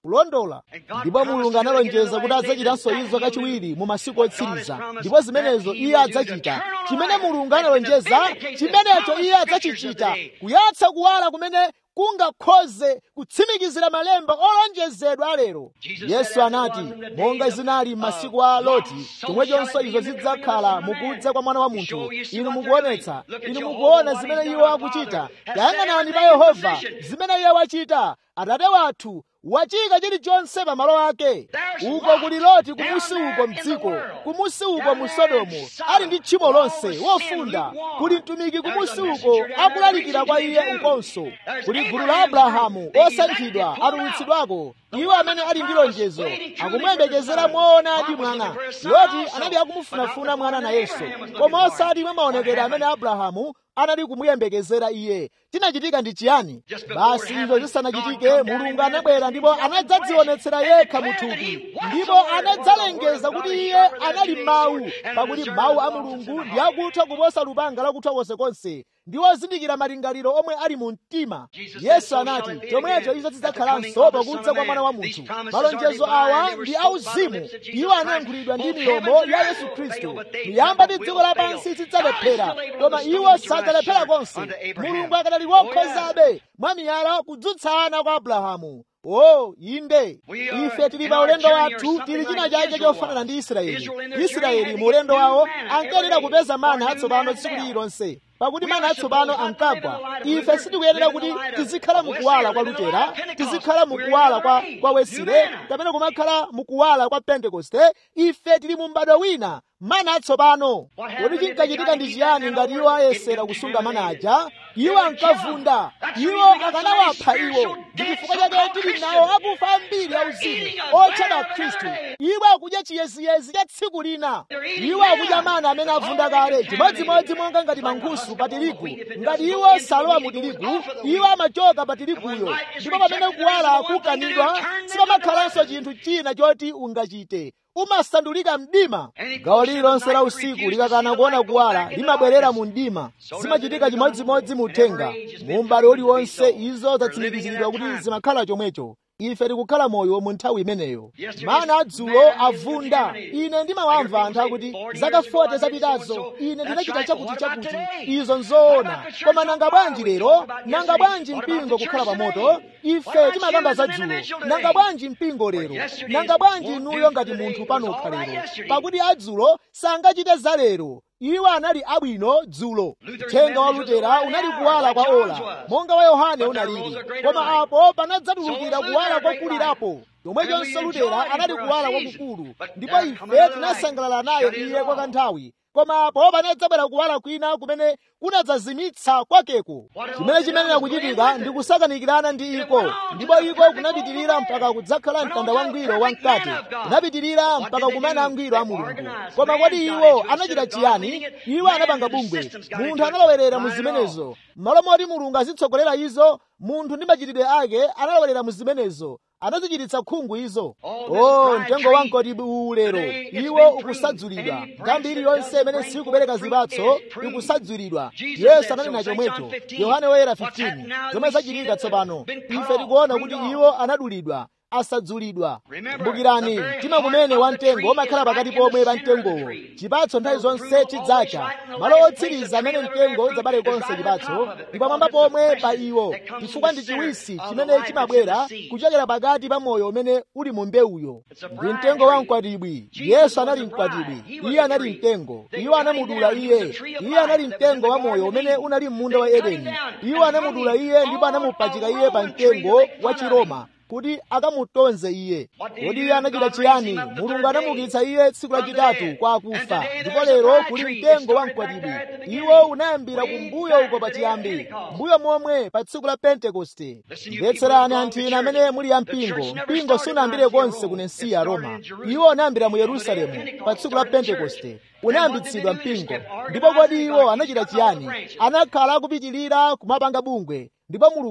kulondola ndipo mulungu analonjeza kuti adzachitanso izo kachiwiri mu masiku otsiriza ndipo zimenezo iye adzachita chimene mulungu analonjeza chimenecho iye adzachichita kuyatsa kuwala kumene kungakhoze kutsimikizira malemba olonjezedwa lero yesu anati monga zinali m'masiku a loti chomwechonso izo zidzakhala mukudza kwa mwana wa munthu inu mukuonetsa inu mukuona zimene iwo akuchita tayang'anani pa yehova zimene iye wachita atate wathu wachika chilichonse pamalo ake uko kuli loti kumusi uko mdziko kumusi uko mu sodomu ali ndi tchimo lonse wofunda kuli mtumiki kumusi uko akulalikira kwa iye ukonso kuli gulu la abrahamu osankhidwa atulutsidwako iwo amene ali ndi lonjezo akumuyembekezera moonadi mwana loti anali akumufunafuna mwana nayenso koma osati mwa maonekedwe amene abrahamu anali kumuyembekezera iye chinachitika ndi chiyani basi izo zisanachitike mulungu anabwera ndipo anadzadzionetsera yekha muthupi ndipo anadzalengeza kuti iye anali mawu pakuti mawu a mulungu ndi akutha kuposa lupanga lakuthwa konsekonse ndi ozindikira malingaliro omwe ali mu mtima yesu anati chomwecho izo zidzakhalanso pakudza kwa mwana wa munthu malonjezo awa ndi auzimu iwo anayankhulidwa ndi milomo ya yesu khristu miyamba ndi dziko lapansi zidzalephera koma iwo sadzalephera konse mulungu akadali wokhozabe mwa miyala kudzutsana kwa abrahamu o inde ife tili pa ulendo wathu tili china chake chofanana ndi israeli israeli mu ulendo wawo ankayenera kupeza mana atsopano tsiku lililonse pakuti mana atsopano ankagwa ife sitikuyenera kuti tizikhala mukuwala kwa lutera tizikhala mukuwala kwa, kwa wesile kapena kumakhala mukuwala kwa pentekoste ife tili mu m'bado wina mana atsopano kodi chinkachitika ndi chiyani ngati iwo ayesera kusunga mana aja iwo ankavunda iwo akanawapha iwo ndi chifukwa chake tili nawo akufa ambiri auzimu otchedwa khristu iwo akudya chiyeziyezi cha tsiku lina iwo akudya mana amene avunda kale chimodzimodzi monga ngati mankhusu pa tirigu ngati iwo salowa mu tirigu iwo amachoka pa tiriguyo ndipo pamene kuwala akukanidwa sipamakhalanso chinthu china choti ungachite umasandulika mdima gawo lililonse la usiku likakana kuona kuwala limabwerera mu mdima zimachitika chimodzimodzi mu uthenga mu m'bado uliwonse izo zatsimikiziridwa kuti zimakhala chomwecho ife tikukhala moyo mu nthawi imeneyo mana adzulo avunda ine ndimawamva anthu akuti zaka 40 zapitazo ine ndinachita chakuti chakuti izo nzoona koma nanga bwanji lero nanga bwanji mpingo kukhala pa moto ife timakamba za dzulo nanga bwanji mpingo lero nanga bwanji inuyo ngati munthu panokha lero pakuti adzulo sangachite za lero iwo anali abwino dzulo uthenga wa lutera unali kuwala kwa ola monga wa yohane unalili koma apo panadzatulukira kuwala kwakulirapo chomwechonso lutera anali kuwala kwakukulu ndipo ife tinasangalala naye iye kwa kanthawi koma apo panadzabwera kuwala kwina kumene kunadzazimitsa kwakeko chimene chimenera kuchitika ndi kusakanikirana ndi iko ndipo iko kunapitirira mpaka kudzakhala mtanda wangwiro wamkati kunapitirira mpaka kumene angwiro a mulungu koma kodi iwo anachita chiyani iwo anapanga bungwe munthu analowerera mu zimenezo m'malo moti mulungu azitsogolera izo munthu ndi machitidwe ake analowerera mu zimenezo anazichititsa khungu izo o mtengo wamkoti uwu lero iwo ukusadzulidwa nthambi iliyonse imene sikubereka zipatso ikusadzulidwa yesu ananena chomwecho yohane woyera 15 zomwe zachitika tsopano ife tikuona kuti iwo anadulidwa asadzulidwa kumbukirani mtima kumene wamtengo umakhala pakati pomwe pa mtengowo chipatso nthawi zonse chidzacha malo otsiriza amene mtengo udzabale konse chipatso ndi pamwamba pomwe pa iwo chifukwa ndi chiwisi chimene chimabwera kuchokera pakati pa moyo umene uli mu mbewuyo ndi mtengo wa mkwatibwi yesu anali mkwatibwi iye anali mtengo iwo anamudula iye iye anali mtengo wa moyo umene unali m'munda wa edeni iwo anamudula iye ndipo anamupachika iye pa mtengo wa chiroma kuti akamutonze iye kodi iye anachita chiyani mulungu anamukitsa iye tsiku lachitatu kwa akufa ndipo lero kuli mtengo wa mkwatibwi iwo unayambira kumbuyo uko pachiyambi mbuyo momwe pa tsiku la pentekoste mvetserani anthu ine amene muli ya mpingo mpingo sunayambire konse ku nensiya roma iwo unayambira mu yerusalemu pa tsiku la pentekoste unayambitsidwa mpingo ndipo kodi iwo anachita chiyani anakhala akupitirira kumapanga bungwe ndipo mulungu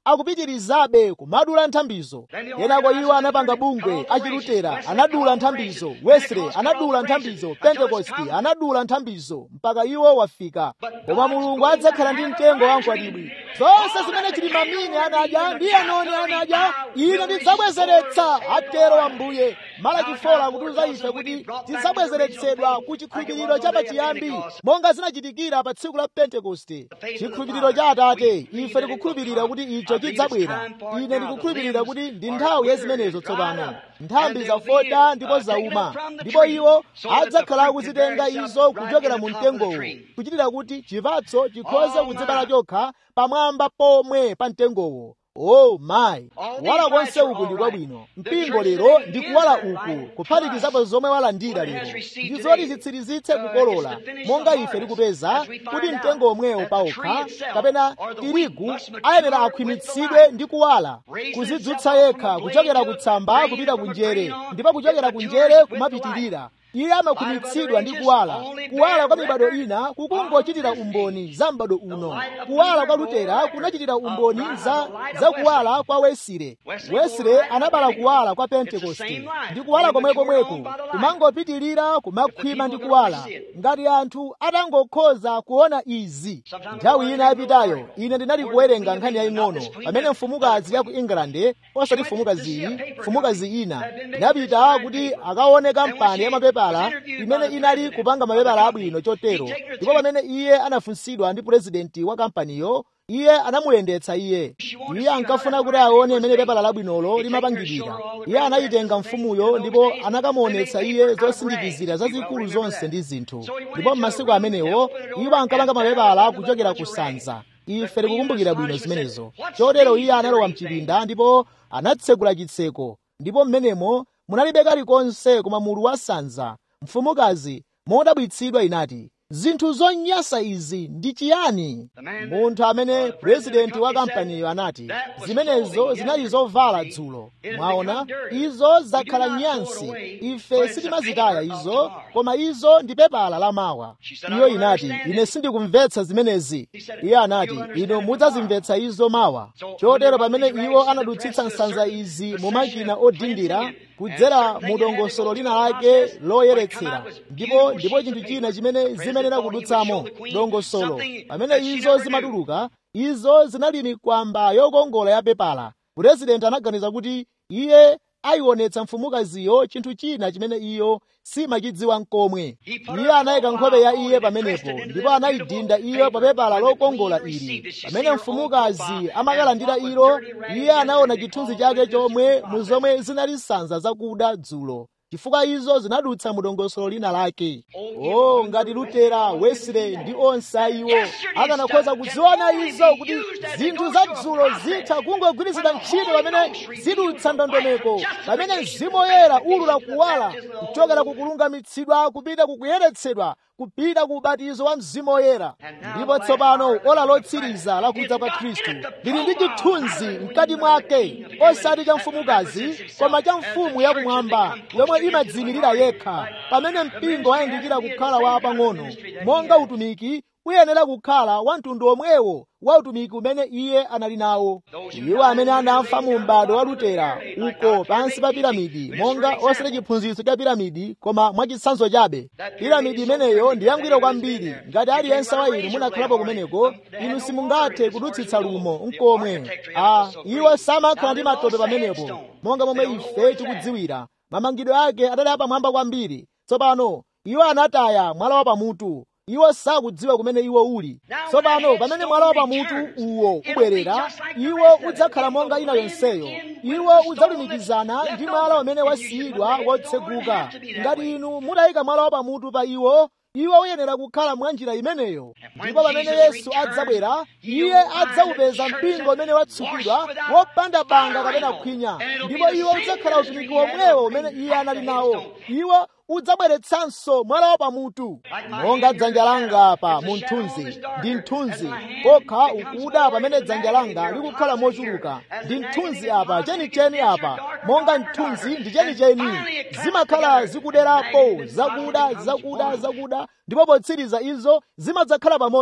akupitirizabe kumadula nthambizo kenako iwo anapanga bungwe achilutera anadula nthambizo wesley anadula nthambizo pentekosti anadula nthambizo mpaka iwo wafika koma mulungu adzakhala ndi mtengo wa mkwatibwi zonse zimene chili mamine anadya ndi anoni anadya ine ndidzabwezeretsa atero ambuye malaki fola akutiuza ife kuti tidzabwezeretsedwa ku chikhulupiriro cha pachiyambi monga zinachitikira pa tsiku la pentekoste chikhulupiriro cha atate ife tikukhulupirira kuti icho chidzabwera ine ndikukhulupirira kuti ndi nthawi ya zimenezo tsopano nthambi zafota ndipo zauma ndipo iwo adzakhala akuzitenga izo kuchokera mu mtengowo kuchitira kuti chipatso chikhoze kudzibala chokha pamwamba pomwe pa mtengowo o mayi kuwala konse uku ndi kwabwino mpingo lero ndi kuwala uku kuphatikizapo zomwe walandira lero ndi zoti zitsirizitse kukolola monga ife tikupeza kuti mtengo omwewo paokha kapena tirigu ayenera akhwimitsidwe ndi kuwala kuzidzutsa yekha kuchokera kutsamba kupita kunjere ndipo kuchokera kunjere kumapitirira iye amakhwimitsidwa ndi kuwala kuwala kwa mibado ina kukungochitira umboni za m'bado uno kuwala kwa lutera kunachitira umboni za, za kuwala kwa wesile wesile anabala kuwala kwa pentekoste ndi kuwala komwekomweko kumangopitirira kumakhwima ndi kuwala ngati anthu atangokhoza kuona izi nthawi ina yapitayo ine ndinali kuwerenga nkhani yaying'ono pamene mfumukazi ya ku england osati mfumukazi iyi mfumukazi ina inapita kuti akaone kampani ya mapepala imene inali kupanga mapepala abwino chotero ndipo pamene iye anafunsidwa ndi purezidenti wa kampaniyo iye anamuyendetsa iye iye ankafuna kuti aone imene pepala labwinolo limapangidwira iye anayitenga mfumuyo ndipo anakamuonetsa iye zosindikizira zazikulu zonse ndi zinthu ndipo m'masiku amenewo iwo ankapanga mapepala kuchokera ku sanza ife tikukumbukira bwino zimenezo chotero iye analowa mchipinda ndipo anatsegula chitseko ndipo m'menemo munalibe kalikonse koma mulu wa sanza mfumukazi modabwitsidwa inati zinthu zonyansa izi ndi chiyani munthu amene purezidenti wa kampaniyo anati zimenezo zinali zovala dzulo mwaona izo zakhala nyansi ife sitimazitaya izo koma izo ndi pepala lamawa iyo inati ine sindikumvetsa zimenezi iye anati inu mudzazimvetsa izo mawa chotero pamene iwo anadutsitsa nsanza izi mu makina odindira kudzera mu dongosolo lina lake loyeretsera ndipo ndipo chinthu china chimene zimenera kudutsamo dongosolo pamene izo zimatuluka izo zinali mikwamba yokongola ya pepala purezidenti anaganiza kuti iye ayionetsa mfumukaziyo chinthu china chimene iyo simachidziwa nkomwe iye anayika nkhope ya iye pamenepo ndipo anayidinda iyo pa pepala lokongola ili pamene mfumukazi amakalandira ilo iye anaona chithunzi chake chomwe mu zomwe zinali sanza zakuda dzulo chifukwa izo zinadutsa mu dongosolo lina lake oh ngati lutera wesley ndi onse iwo akanakhoza kuziona izo kuti zinthu za dzulo zitha kungogwirizidwa ntchito pamene zidutsa ndondomeko pamene mzimu woyera ulula kuwala kuchokera kukulungamitsidwa kupita kukuyeretsedwa kupita ku ubatizo wa mzimu woyera ndipo tsopano ola lotsiriza lakudza kwa khristu lili ndi chithunzi mkati mwake osati cha mfumukazi koma cha mfumu yakumwamba yomwe imadzimirira yekha pamene mpingo wayandikira kukhala wa apang'ono monga utumiki uyenera kukhala wa mtundu omwewo wa utumiki umene iye anali nawo iwo amene anafa mu m'bado wa lutera uko pansi pa piramidi monga osati chiphunzitso cha piramidi koma mwachitsanzo chabe piramidi imeneyo ndi yangwiro kwambiri ngati aliyense wa inu munakhalapo kumeneko inu simungathe kudutsitsa lumo nkomwe a iwo samakhala ndi matope pamenepo monga momwe ife tikudziwira mamangidwe ake adali apamwamba kwambiri tsopano iwo anataya mwala wa pamutu iwo sakudziwa kumene iwo uli tsopano pamene mwala wa pamutu uwo ubwerera iwo udzakhala monga ina yonseyo iwo udzalumikizana ndi mwala umene wasiyidwa wotseguka ngati inu mutayika mwala wa pamutu pa iwo iwo uyenera kukhala mwa njira imeneyo ndipo pamene yesu adzabwera iye adzawupeza mpingo umene watsukidwa wopanda banga kapena khwinya ndipo iwo udzakhala utumiki womwewo umene iye anali nawo iwo udzabweretsanso mwala wa pamutu monga dzanja langa apa mu mthunzi ndi mthunzi kokha ukuda pamene dzanja langa likukhala mochuluka ndi mthunzi apa chenicheni apa monga mthunzi ndi chenicheni zimakhala zikuderapo zakuda zakuda zakuda ndipo potsiriza izo zimadzakhala pamodzi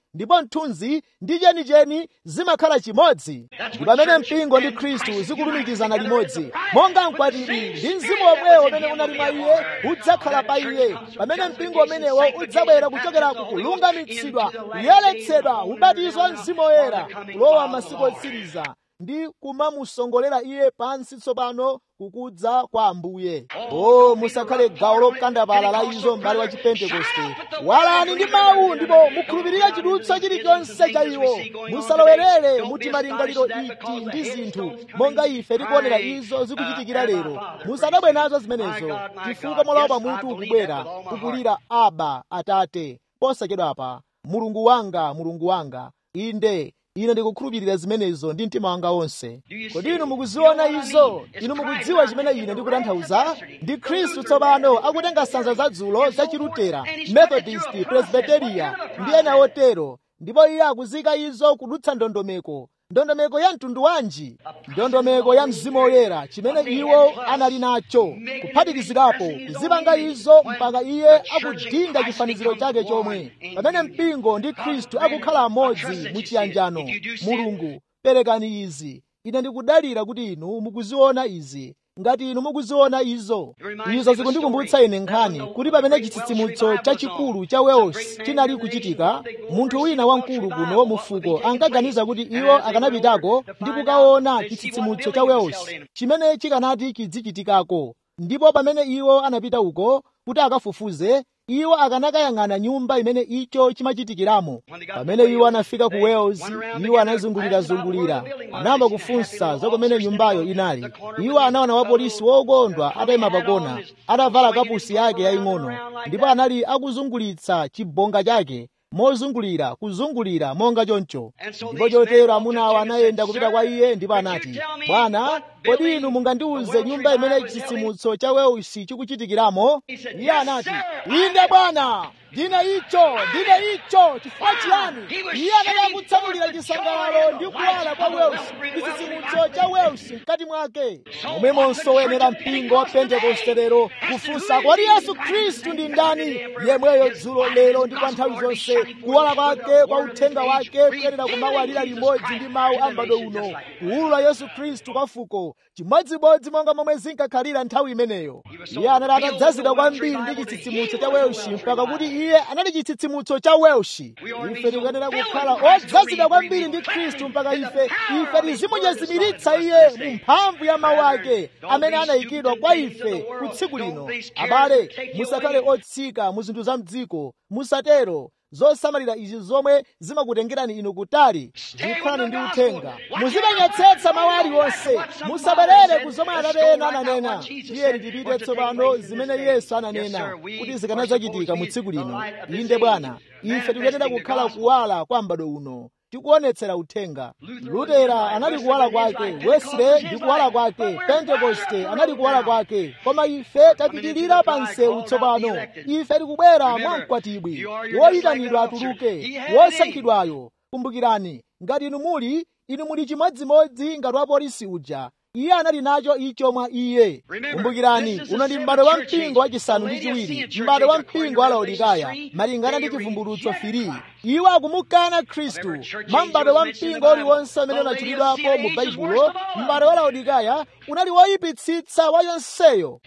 ndipo mthunzi ndi chenicheni zimakhala chimodzi ndi pamene mpingo ndi khristu zikulumikizana limodzi monga mkwatibwi ndi mzimu omwewo umene unali mwa iye udzakhala pa iye pamene mpingo umenewo udzabwera kuchokera ku kulungamitsidwa kuyeretsedwa ubatizo wa mzimu woyera kulowa masiku otsiriza ndi kumamusongolera iye pansi tsopano kukudza kwa ambuye o musakhale gawo lokandapala la izo m'bale wa chipentekoste walani ndi mawu ndipo mukhulupirire chidutswa chilichonse cha iwo musalowerere muti malingaliro iti ndi zinthu monga ife tikuonera izo zikuchitikira lero musadabwe nazo zimenezo chifukwa molawa pamutu ukubwera ukulira aba atate posachedwapa mulungu wanga mulungu wanga inde ine ndikukhulupirira zimenezo ndi mtima wanga wonse kodi inu mukuziona izo inu mukudziwa chimene ine ndikutanthauza ndi khristu tsopano akutenga sanza zadzulo za chilutera methodist presbyteria ndi ena otero ndipo iye akuzika izo kudutsa ndondomeko ndondomeko ya mtundu wanji ndondomeko ya mzimu woyera chimene iwo anali nacho kuphatikizirapo kuzipanga izo mpaka iye akudinda chifaniziro chake chomwe pamene mpingo ndi khristu akukhala amodzi muchiyanjano mulungu perekani izi ine ndikudalira kuti inu mukuziona izi ngati inu mukuziona izo izo zikundikumbutsa ine nkhani kuti pamene chitsitsimutso chachikulu cha wales chinali kuchitika munthu wina wamkulu kuno mufuko ankaganiza kuti iwo akanapitako ndi kukaona chitsitsimutso cha wales chimene chikanati chidzichitikako ndipo pamene iwo anapita uko kuti akafufuze iwo akanakayang'ana nyumba imene icho chimachitikiramo pamene iwo anafika ku wales iwo anazungulirazungulira anayamba kufunsa za kumene nyumbayo inali iwo anaona wapolisi wokondwa atayima pakona atavala kapusi yake yaying'ono ndipo anali akuzungulitsa chibonga chake mozungulira kuzungulira monga choncho ndipo chotero amunawo anayenda kupita kwa iye ndipo anati bwana kodi inu mungandiuze nyumba imene chitsitsimutso cha weusi chikuchitikiramo iye anati inde bwana ndine icho ndine icho chifukwa chiyani iye anali akutsanulira chisangalalo ndi kuwala kwa weusi chitsitsimutso cha weusi mkati mwake momwemonso woyenera mpingo wa pentekoste lero kufunsa kodi yesu khristu ndi ndani yemweyo dzulo lero ndi kwa nthawi zonse kuwala kwake kwa uthenga wake kuyerera kumawalira limodzi ndi mawu a m'bado uno kuwulula yesu khristu kwa fuko chimodzimodzi monga momwe zinkakhalira nthawi imeneyo iye anali atadzazidwa kwambiri ndi chitsitsimutso cha welshi mpaka kuti iye anali chitsitsimutso cha welshi ife tikuyenera kukhala odzazidwa kwambiri ndi khristu mpaka ife ife tizimunyezimiritsa iye mu mphamvu ya mawu ake amene anayikidwa kwa ife ku tsiku lino abale musakhale otsika mu zinthu za mdziko musatero zosamalira izi zomwe zimakutengerani inu kutali zikhalani ndi uthenga muzipenyetsetsa mawu aliwonse musabwerere ku zomwe atate ena ananena tiyeni tipite tsopano zimene yesu ananena kuti zikanadzachitika mu tsiku lino inde bwana ife tikuyenera kukhala kuwala kwa m'bado uno tikuonetsera uthenga lutera anali kuwala kwake wesley ndi kuwala kwake pentekoste anali kuwala kwake koma ife tapitirira pa msewu tsopano ife tikubwera mwa mkwatibwi woyitanidwa atuluke wosankhidwayo kumbukirani ngati inu muli inu muli chimodzimodzi ngati wapolisi uja iye anali nacho icho mwa iye kumbukirani uno ndi m'bado wa mpingo wachisanu ndi chiwiri m'bado wa mpingo wa laodikaya malingana ndi chivumbulutso firi iwo akumukana khristu mwa m'bado wa mpingo uliwonse amene unatchulidwapo mu baibulo m'bado wa laodikaya unali woyipitsitsa wa yonseyo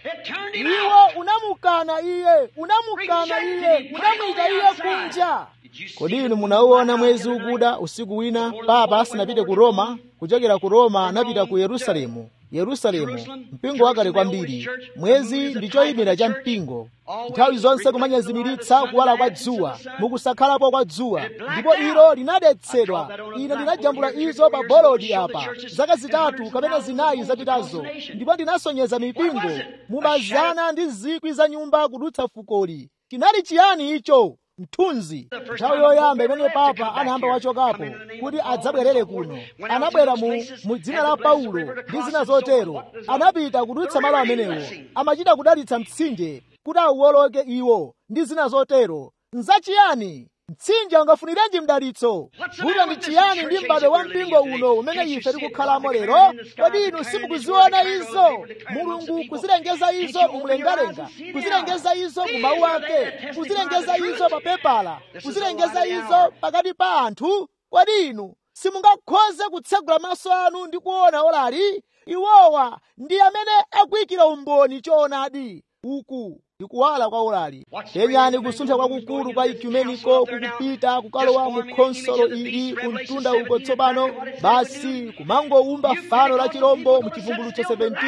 iwo unamukana iye unamukana iye unamuyika iye kunja kodi inu munauona mwezi ukuda usiku wina papa asanapite ku roma kuchokera ku roma anapita ku yerusalemu yerusalemu mpingo wakale kwambiri mwezi ndi choyimira cha mpingo nthawi zonse kumanyezimiritsa kuwala kwa dzuwa mukusakhalapo kwa dzuwa ndipo ilo linadetsedwa ine ndinajambula izo pa bolodi apa zaka zitatu kapena zinayi zapitazo ndipo ndinasonyeza mipingo mumazana ndi zikwi za nyumba kudutsa fukoli chinali chiyani icho mthunzi nthawi yoyamba imene papa anayamba wachokapo kuti adzabwerere kuno anabwera mu, mu dzina la paulo ndi zina zotero anapita kudutsa malo amenewo amachita kudalitsa mtsinje kuti auwoloke iwo ndi zina zotero nzachiyani mtsinje ungafunirenji mdalitso vuto ndi chiyani ndi m'bado wa mpingo uno umene ife tikukhalamo lero kodi inu simukuziona izo mulungu kuzilengeza izo mumlengalenga kuzilengeza izo mu mawu ake kuzilengeza izo pa pepala kuzilengeza izo pakati pa anthu kodi inu simungakhoze kutsegula maso anu ndi kuona olali iwowa ndi amene akuyikira umboni choonadi uku ndikuwala kwa olali penyani kusuntha kwakukulu kwa ekumeniko kukupita kukalowa mu khonsolo ili kumtunda uko tsopano basi kumangowumba fano la chilombo mu chivumbulutso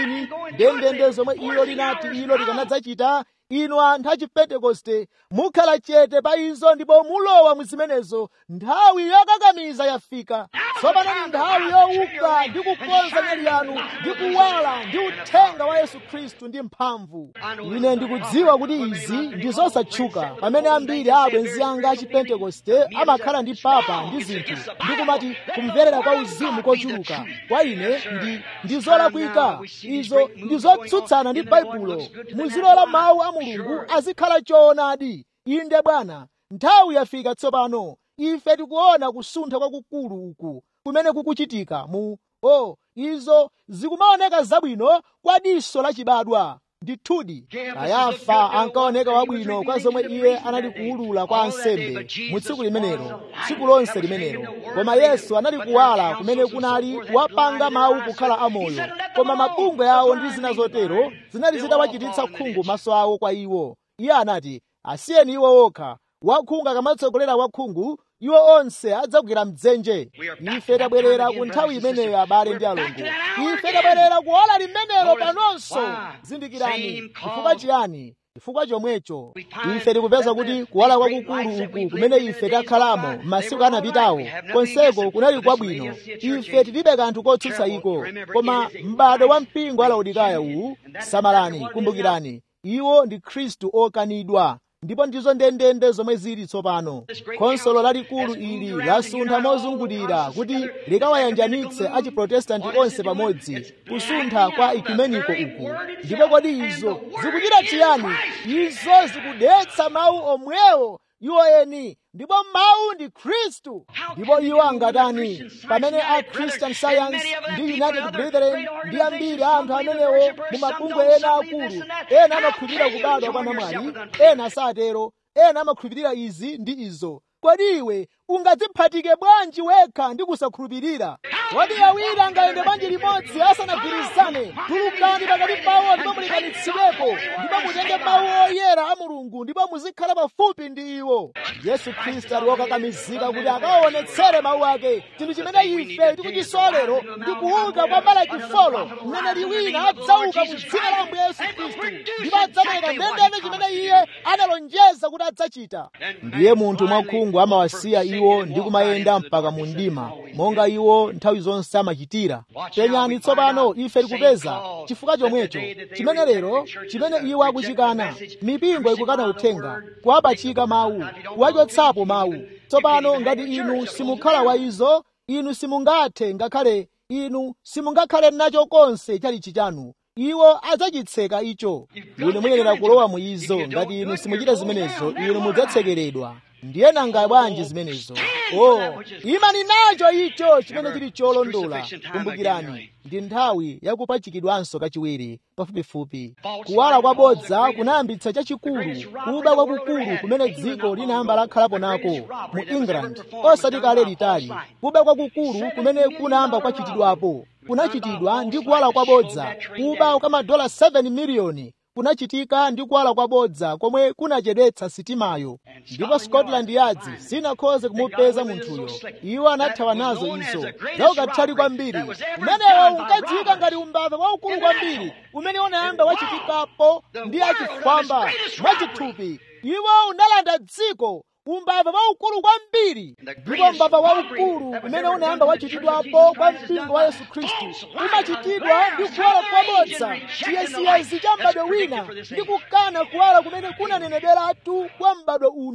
17 ndendende zomwe ilo linati ilo likanadzachita inu anthu a chipentekoste mukhala chete pa izo ndipo mulowa mu zimenezo nthawi yokakamiza yafika tsopano ni nthawi yowuka ndi kukonza nyali yanu ndi kuwala ndi uthenga wa yesu khristu ndi mphamvu ine ndikudziwa kuti izi ndi zosatchuka pamene ambiri a abwenzi anga a chipentekoste amakhala ndi papa ndi zinthu ndikumati kumverera kwa uzimu kochuluka kwa ine ndi ndi zolakwika izo ndi zotsutsana ndi baibulo muzilola mawu a mulungu azikhala choonadi inde bwana nthawi yafika tsopano ife tikuona kusuntha kwakukulu uku kumene kukuchitika mu o oh, izo zikumaoneka zabwino kwa diso lachibadwa ndithudi kayafa ankaoneka wabwino kwa zomwe iye anali kuwulula kwa ansembe mu tsiku limenelo tsiku lonse limenelo koma yesu anali kuwala kumene kunali kuwapanga mawu kukhala amoyo koma mabungwe awo ndi zina zotero zinali zitawachititsa khungu maso awo kwa iwo iye anati asiyeni iwo okha wakhungu akamatsogolera wakhungu iwo onse adzagwira mdzenje ife tabwerera ku nthawi imeneyo abale ndi alongo ife tabwerera kuola limenelo panonso zindikirani chifukwa chiyani chifukwa chomwecho ife tikupeza kuti kuwala kwakukulu uku kumene ife takhalamo m'masiku anapitawo konseko kunali kwabwino ife tilibe kanthu kotsutsa iko koma m'bado wa mpingo wa laodikaya uwu samalani kumbukirani iwo ndi khristu okanidwa ndipo ndizo ndendende zomwe zili tsopano khonsolo lalikulu ili lasuntha mozungulira kuti likawayanjanitse achiprotestanti onse pamodzi kusuntha kwa ekumeniko uku ndipo kodi izo zikuchita chiyani izo zikudetsa mawu omwewo iwo eni ndipo mawu ndi khristu ndipo iwo angatani pamene a christian science ndi united brethren ndi ambiri anthu amenewo mu mabungwe ena akulu ena amakhulupirira kubadwa kwa namwali ena satero ena amakhulupirira izi ndi izo kodi iwe ungadziphatike bwanji wekha ndi kusakhulupirira kodi awiri angayende bwanji limodzi asanagwirizane tulukani pakati pawo ndipo mulikanitsidwepo ndipo mutenge mawu oyera a mulungu ndipo muzikhala pafupi ndi iwo yesu khristu ali wokakamizika kuti akaonetsere mawu ake chinthu chimene ife tikuchisowa lero ndi kuuka kwa malaki folo mneneri wina adzauka mu dzina la ambuye yesu khristu ndipo adzapereka ndendende chimene iye analonjeza kuti adzachita ndiye munthu mwakhungu amawasiya iwo ndi kumayenda mpaka mu mdima monga iwo nthawi zonse amachitira penyani tsopano ife tikupeza chifukwa chomwecho chimene lero chimene iwo akuchikana mipingo ikukana uthenga kuwapachika mawu kuwachotsapo mawu tsopano ngati inu simukhala wa izo inu simungathe ngakhale inu simungakhale nacho konse chalichi chanu iwo adzachitseka icho inu muyenera kulowa mu izo ngati inu simuchita zimenezo inu mudzatsekeredwa ndiye nanga bwanji zimenezo oh imani nacho icho chimene chili cholondola kumbukirani ndi nthawi yakupachikidwanso kachiwiri pafupifupi kuwala kwabodza kunayambitsa chachikulu kuba kwakukulu kumene dziko linayamba lakhalapo nako mu england osati kale litali kuba kwakukulu kumene kunayamba kwachitidwapo kunachitidwa ndi kuwala kwabodza kuba kwa madola 7 miliyoni kunachitika ndi kuwala kwabodza komwe kunachedwetsa sitimayo ndipo scotland yardzi sinakhoze kumupeza munthuyo iwo anathawa nazo izo zaukatali kwambiri umenewo unkadziwika ngati umbava waukulu kwambiri umene unayamba wachitikapo ndi achifwamba mwachithupi iwo unalanda dziko umbava waukulu kwambiri ndipo umbava waukulu umene unayamba wachitidwapo kwa mpingo wa yesu khristu umachitidwa ndi kuwala kwabodza chiyesiyesi cha m'bado wina ndi kukana kuwala kumene kunanenedweratu kwa m'bado uno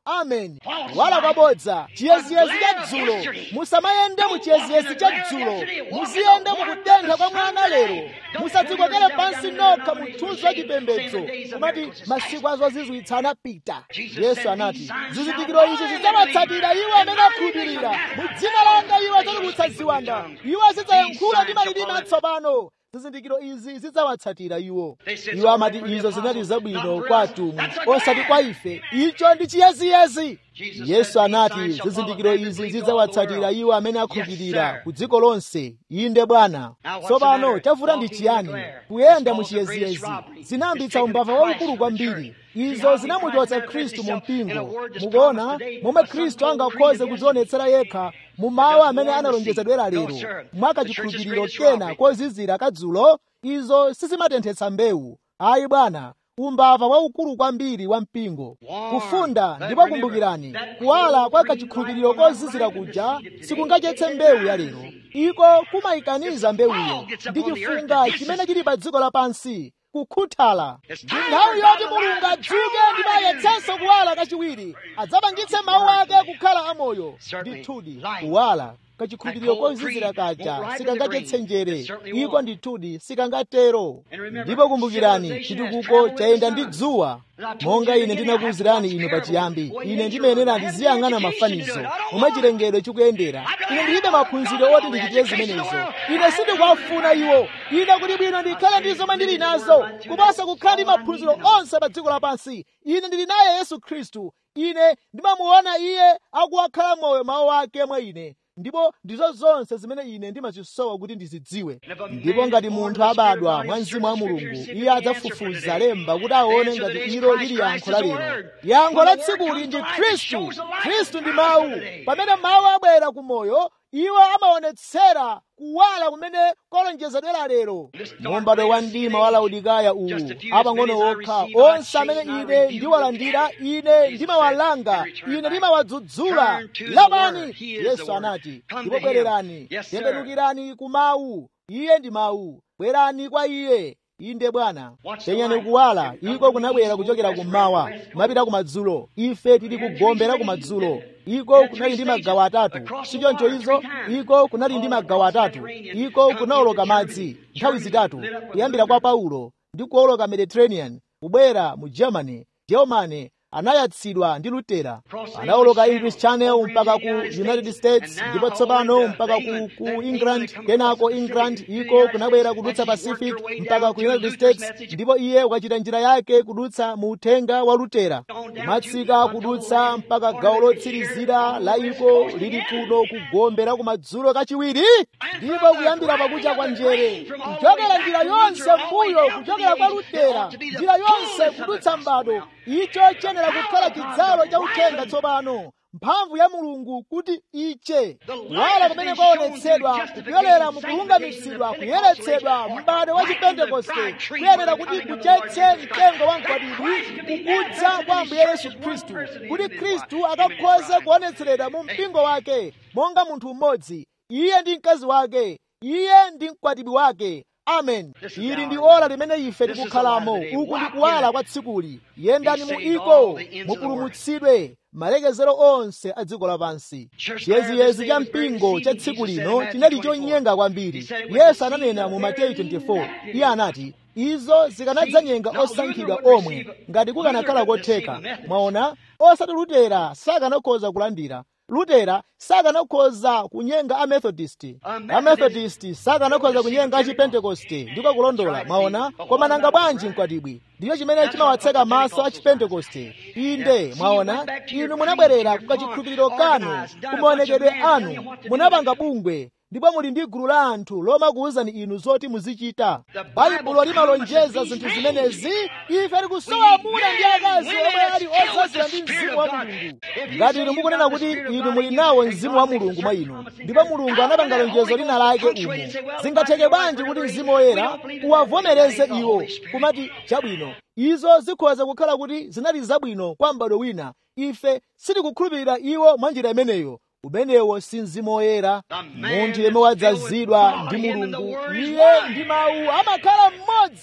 amen kuwala kwabodza chiyeziyezi cha dzulo musamayende mu chiyeziyezi cha dzulo muziyenda mukutentha kwa mwana lero musadzikokere pansi nokha muthunzi wa chipembedzo kumati masiku azozizwitsa anapita yesu anati zizindikiro izi zidzawatsatira iwo amene akhulupirira mu dzina langa iwo adzatulutsa ziwanda iwo azidzayankhula ndi malilime atsopano zizindikiro izi zidzawatsatira iwo iwo amati izo zinali zabwino kwa atumwi osati kwa ife icho ndi chiyeziyezi yesu anati zizindikiro izi zidzawatsatira iwo amene akhulupirira ku dziko lonse inde bwana tsopano chavuta ndi chiyani kuyenda mu chiyeziyezi zinayambitsa umbava waukulu kwambiri izo zinamuchotsa khristu mu mpingo mukuona momwe khristu angakhoze kudzionetsera yekha mu mawu amene analonjezedwera lero mwaka chikhulupiriro kena kozizira kadzulo izo sizimatenthetsa mbewu ayi bwana umbava waukulu kwambiri wa mpingo kufunda ndipo kumbukirani kuwala kwa kachikhulupiriro kozizira kuja sikungachetse mbewu ya lero iko kumayikaniza mbewuyo ndi chifunga chimene chili pa dziko lapansi kukhuthala ndi nthawi yoti mulungu adzuke ndipo ayetsenso kuwala kachiwiri adzapangitse mawu ake kukhala amoyo ndithudi kuwala kachikhulupiriro kozizira kaja sikangachetse njere iko ndithudi sikangatero ndipo kumbukirani chitukuko chayenda ndi dzuwa monga ine ndinakuwuzirani inu pachiyambi ine ndimayenera ndiziyang'ana mafanizo momwe chilengedwe chikuyendera ine ndilibe maphunziro oti ndichitire zimenezo ine sindikuwafuna iwo ine kuti bwino ndikhale ndi zomwe ndili nazo kuposa kukhala ndi maphunziro onse pa dziko lapansi ine ndili naye yesu khristu ine ndimamuona iye akuwakhala moyo mawu ake mwa ine ndipo ndizo zonse zimene ine ndimazisowa kuti ndizidziwe ndipo ngati munthu abadwa mwa mzimu wa mulungu iye adzafufuza lemba kuti aone ngati ilo lili yankho la lero yankho la tsikuli ndi khristu khristu ndi mawu pamene mawu abwera ku moyo iwo amaonetsera kuwala kumene kolonjezedwera lero mumbado wa mdima wa laodikaya uwu apang'ono okha onse amene ine ndiwalandira ine ndimawalanga ine ndimawadzudzula lapani yesu anati ndipo bwererani tembenukirani ku mawu iye ndi mawu bwerani kwa iye inde bwana penyani kuwala iko kunabwera kuchokera kummawa kumapita kumadzulo ife tili kugombera kumadzulo iko kunali ndi magawo atatu sichoncho izo iko kunali ndi magawo atatu iko kunawoloka madzi nthawi zitatu kuyambira kwa paulo ndi kuwoloka mediterranean kubwera mu germany germany anayatsidwa ndi lutera anawoloka english channel mpaka ku united states ndipo tsopano mpaka ku, ku england kenako england iko kunabwera kudutsa pacific mpaka ku united states ndipo iye ukachita njira yake kudutsa mu uthenga wa lutera kumatsika kudutsa mpaka gawo lotsirizira la iko lili kuno kugombera kumadzulo kachiwiri ndipo kuyambira pakucha kwa njere kuchokera njira yonse mbuyo kuchokera kwa lutera njira yonse kudutsa mbado icho chiyenera kukhala chidzalo cha uthenga tsopano mphamvu ya mulungu kuti iche kuwala kumene kwaonetsedwa kupyolera mukulungamitsidwa kuyeretsedwa m'bado wa chipentekoste kuyenera kuti kuchetse mtengo wa mkwatibwi kukudza kwa ambuye yesu khristu kuti khristu akakhoze kuonetseredwa mu mpingo wake monga munthu mmodzi iye ndi mkazi wake iye ndi mkwatibwi wake amen ili ndi ora limene ife tikukhalamo uku ndi kuwala kwa tsikuli yendani mu iko mupulumutsidwe malekezero onse a dziko lapansi chiyeziyezi cha mpingo cha tsiku lino chinali chonyenga kwambiri yesu ananena mu mateyu 24 iye anati izo zikanadzanyenga osankhidwa omwe ngati kukanakhala kotheka mwaona osati lutera sakanakhoza kulandira lutera sakanakhoza kunyenga amethodist amethodist sakanakhoza kunyenga achipentekoste ndiko kulondola mwaona koma nanga bwanji mkwatibwi ndiyo chimene chimawatseka maso a chipentekoste inde mwaona inu munabwerera kukachikhulupiriro kanu kumaonekedwe anu munapanga bungwe ndipo muli ndi gulu la anthu lomakuwuzani inu zoti muzichita baibulo limalonjeza zinthu zimenezi ife tikusowa amuna ndi akazi omwe ali odzazira ndi mzimu wa mulungu ngati inu mukunena kuti inu muli nawo mzimu wa mulungu mwa inu ndipo mulungu anapanga lonjezo lina lake umo zingatheke bwanji kuti mzimu woyera uwavomereze iwo kumati chabwino izo zikhoza kukhala kuti zinali zabwino kwa m'bado wina ife sitikukhulupirira iwo mwa njira imeneyo umenewo si mzimu woyera munthu yemwe wadzazidwa ndi mulungu iye ndi mawu amakhala mmodzi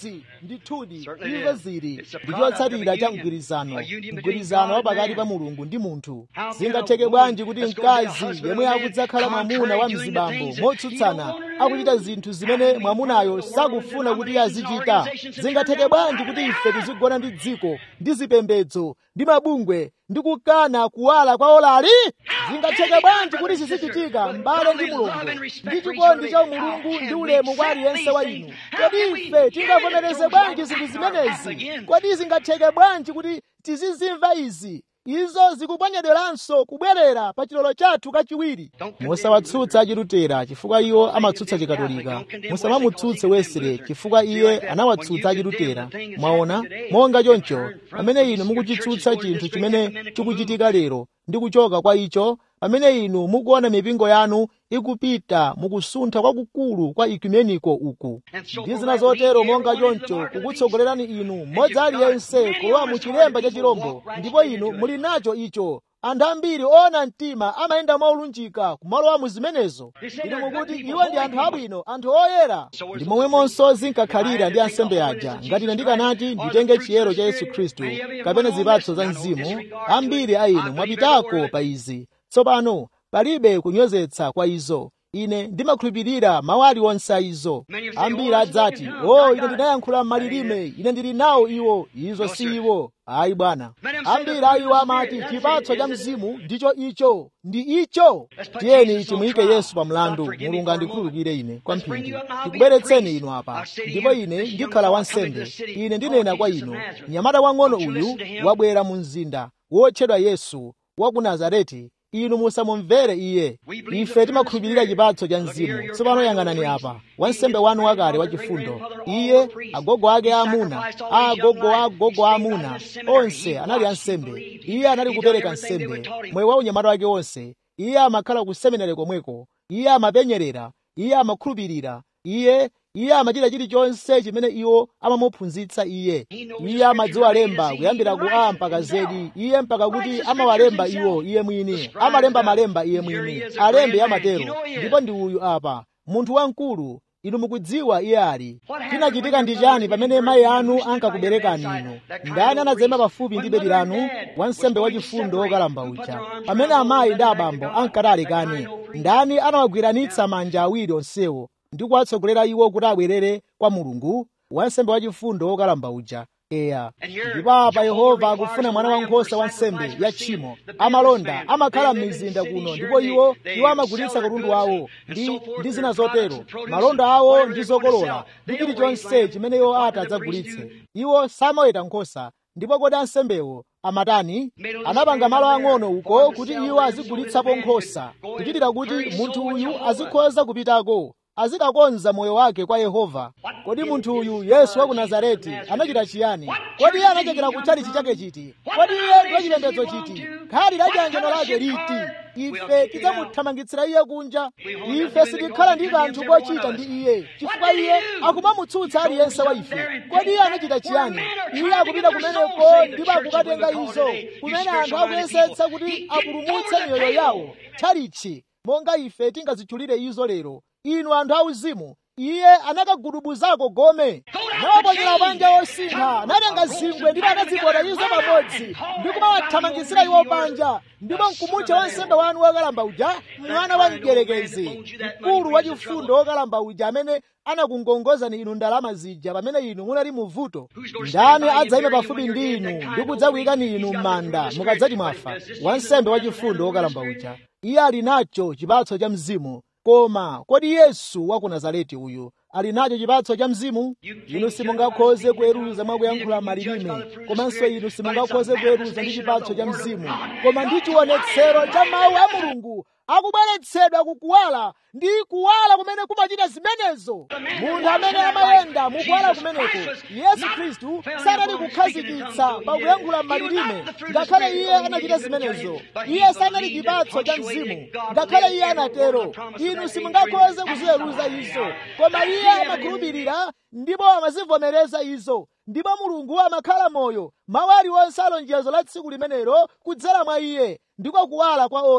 chimodzimodzi ndithudi izo zili ndichotsatira cha mgwirizano mgwirizano wa pakati pa mulungu ndi munthu zingatheke bwanji kuti mkazi yemwe akudzakhala mwamuna wa mzibambo motsutsana akuchita zinthu zimene mwamunayo sakufuna kuti azichita zingatheke bwanji kuti ife tizigona ndi dziko ndi zipembedzo ndi mabungwe ndi kukana kuwala kwa olali zingatheke bwanji kuti zizichitika m'bale ndi mulungu ndi chikondi cha mulungu ndi ulemu kwa aliyense wa inu kodi ife tingavomereze bwanji zinthu zimenezi kodi zingatheke bwanji kuti tizizimva izi izo zikuponyedweranso kubwerera pa chilolo chathu kachiwiri musawatsutsa achilutera chifukwa iwo amatsutsa chikatolika musamamutsutse wesere chifukwa iye anawatsutsa achilutera mwaona monga choncho pamene inu mukuchitsutsa chinthu chimene chikuchitika lero ndi kuchoka kwa icho pamene inu mukuona mipingo yanu ikupita mukusuntha kwakukulu kwa ekumeniko uku ndi zina zotero monga choncho kukutsogolerani inu mmodzi aliyense kulowa mu chilemba cha chirombo ndipo inu muli nacho icho anthu ambiri oona mtima amayenda molunjika kumalowa mu zimenezo inu mukuti iwo ndi anthu abwino anthu oyera ndi momwemonso zinkakhalira ndi ansembe aja ngati ine ndikanati nditenge chiyero cha yesu khristu kapena zipatso za mzimu ambiri a inu mwapitako pa izi tsopano palibe kunyozetsa kwa izo ine ndimakhulupirira mawu aliwonse a izo ambiri adzati o ine ndinayankhula m'malilime ine ndili nawo iwo izo si iwo ayi bwana ambiri a iwo amati chipatso cha mzimu ndicho icho ndi icho tiyeni timuyike yesu pa mlandu mulungu andikhululukire ine kwamphindi ndikubweretseni inu apa ndipo ine ndikhala wansembe ine ndinena kwa inu mnyamata wang'ono uyu wabwera mu mzinda wotchedwa yesu wa ku nazareti inu musamumvere iye ife timakhulupirira chipatso cha mzimu tsopano yang'anani apa wansembe wanu wakale wachifundo iye agogo ake aamuna a agogo a agogo aamuna onse anali ansembe iye anali kupereka nsembe moyo wa unyamata wake wonse iye amakhala ku seminari komweko iye amapenyerera iye amakhulupirira iye iye amachita chilichonse chimene iwo amamuphunzitsa iye iye amadziwa lemba kuyambira ku a mpaka zedi iye mpaka kuti amawalemba iwo iye mwini amalemba malemba iye mwini alembe amatero ndipo ndi uyu apa munthu wamkulu inu mukudziwa iye ali chinachitika ndi chani pamene mayi anu ankakuberekani inu ndani anadzayima pafupi ndi bedi lanu wansembe wachifundo wokalamba uja pamene amayi ndi abambo ankati alekane ndani anawagwiranitsa manja awiri onsewo ndi kuwatsogolera iwo kuti abwerere kwa mulungu wansembe wachifundo wokalamba uja eya ndipo apa yehova akufuna mwana wankhosa wa nsembe ya tchimo amalonda amakhala m'mizinda kuno ndipo iwo iwo amagulitsa katundu wawo ndi ndi zina zotero malonda awo ndi zokolola ndi chilichonse chimene iwo ati adzagulitse iwo samaweta nkhosa ndipo kodi ansembewo amatani anapanga malo ang'ono uko kuti iwo azigulitsapo nkhosa kuchitira kuti munthu uyu azikhoza kupitako azikakonza moyo wake kwa yehova kodi munthu uyu yesu wa ku nazareti anachita chiyani kodi iye anachokera kutchalichi chake chiti kodi iye ndi wachipembedzo chiti khali la chiyanjano lake liti ife tidzamuthamangitsira iye kunja ife sitikhala ndi kanthu kochita ndi iye chifukwa iye akumamutsutsa aliyense wa ife kodi iye anachita chiyani iye akupita kumeneko ndipo akukatenga izo kumene anthu akuyesetsa kuti apulumutse miyoyo yawo tchalichi monga ife tingazitchulire izo lero inu anthu auzimu iye anakagudubuzako gome anawaponyera panja osintha anatenga zingwe ndipo anazipota izo pamodzi ndi kumawathamangitsira iwo panja ndipo mkumutcha wansembe wanu wokalamba uja mwana wa mdierekezi mkulu wachifundo wokalamba uja amene anakungongozani inu ndalama zija pamene inu munali muvuto ndani adzayima pafupi ndi inu ndi kudzakuyikani inu m'manda mukadzati mwafa wansembe wachifundo wokalamba uja iye ali nacho chipatso cha mzimu koma kodi yesu wa ku nazareti uyu ali nacho chipatso cha mzimu inu simungakhoze kuweruza mwakuyankhula malilime komanso inu simungakhoze kuweruza ndi chipatso cha mzimu koma ndi chionetsero cha mawu a mulungu akubweretsedwa kukuwala ndi kuwala kumene kumachita zimenezo munthu amene amayenda mukuwala kumeneko yesu khristu sanali kukhazikitsa pakuyankhula malilime ngakhale iye anachita zimenezo iye sanali chipatso cha mzimu ngakhale iye anatero inu simungakhoze kuziweruza izo koma iye amakhulupirira ndipo amazivomereza izo ndipo mulungu amakhala moyo mawu aliwonse alonjezo la tsiku limenelo kudzera mwa iye ndiko kuwala kwa ola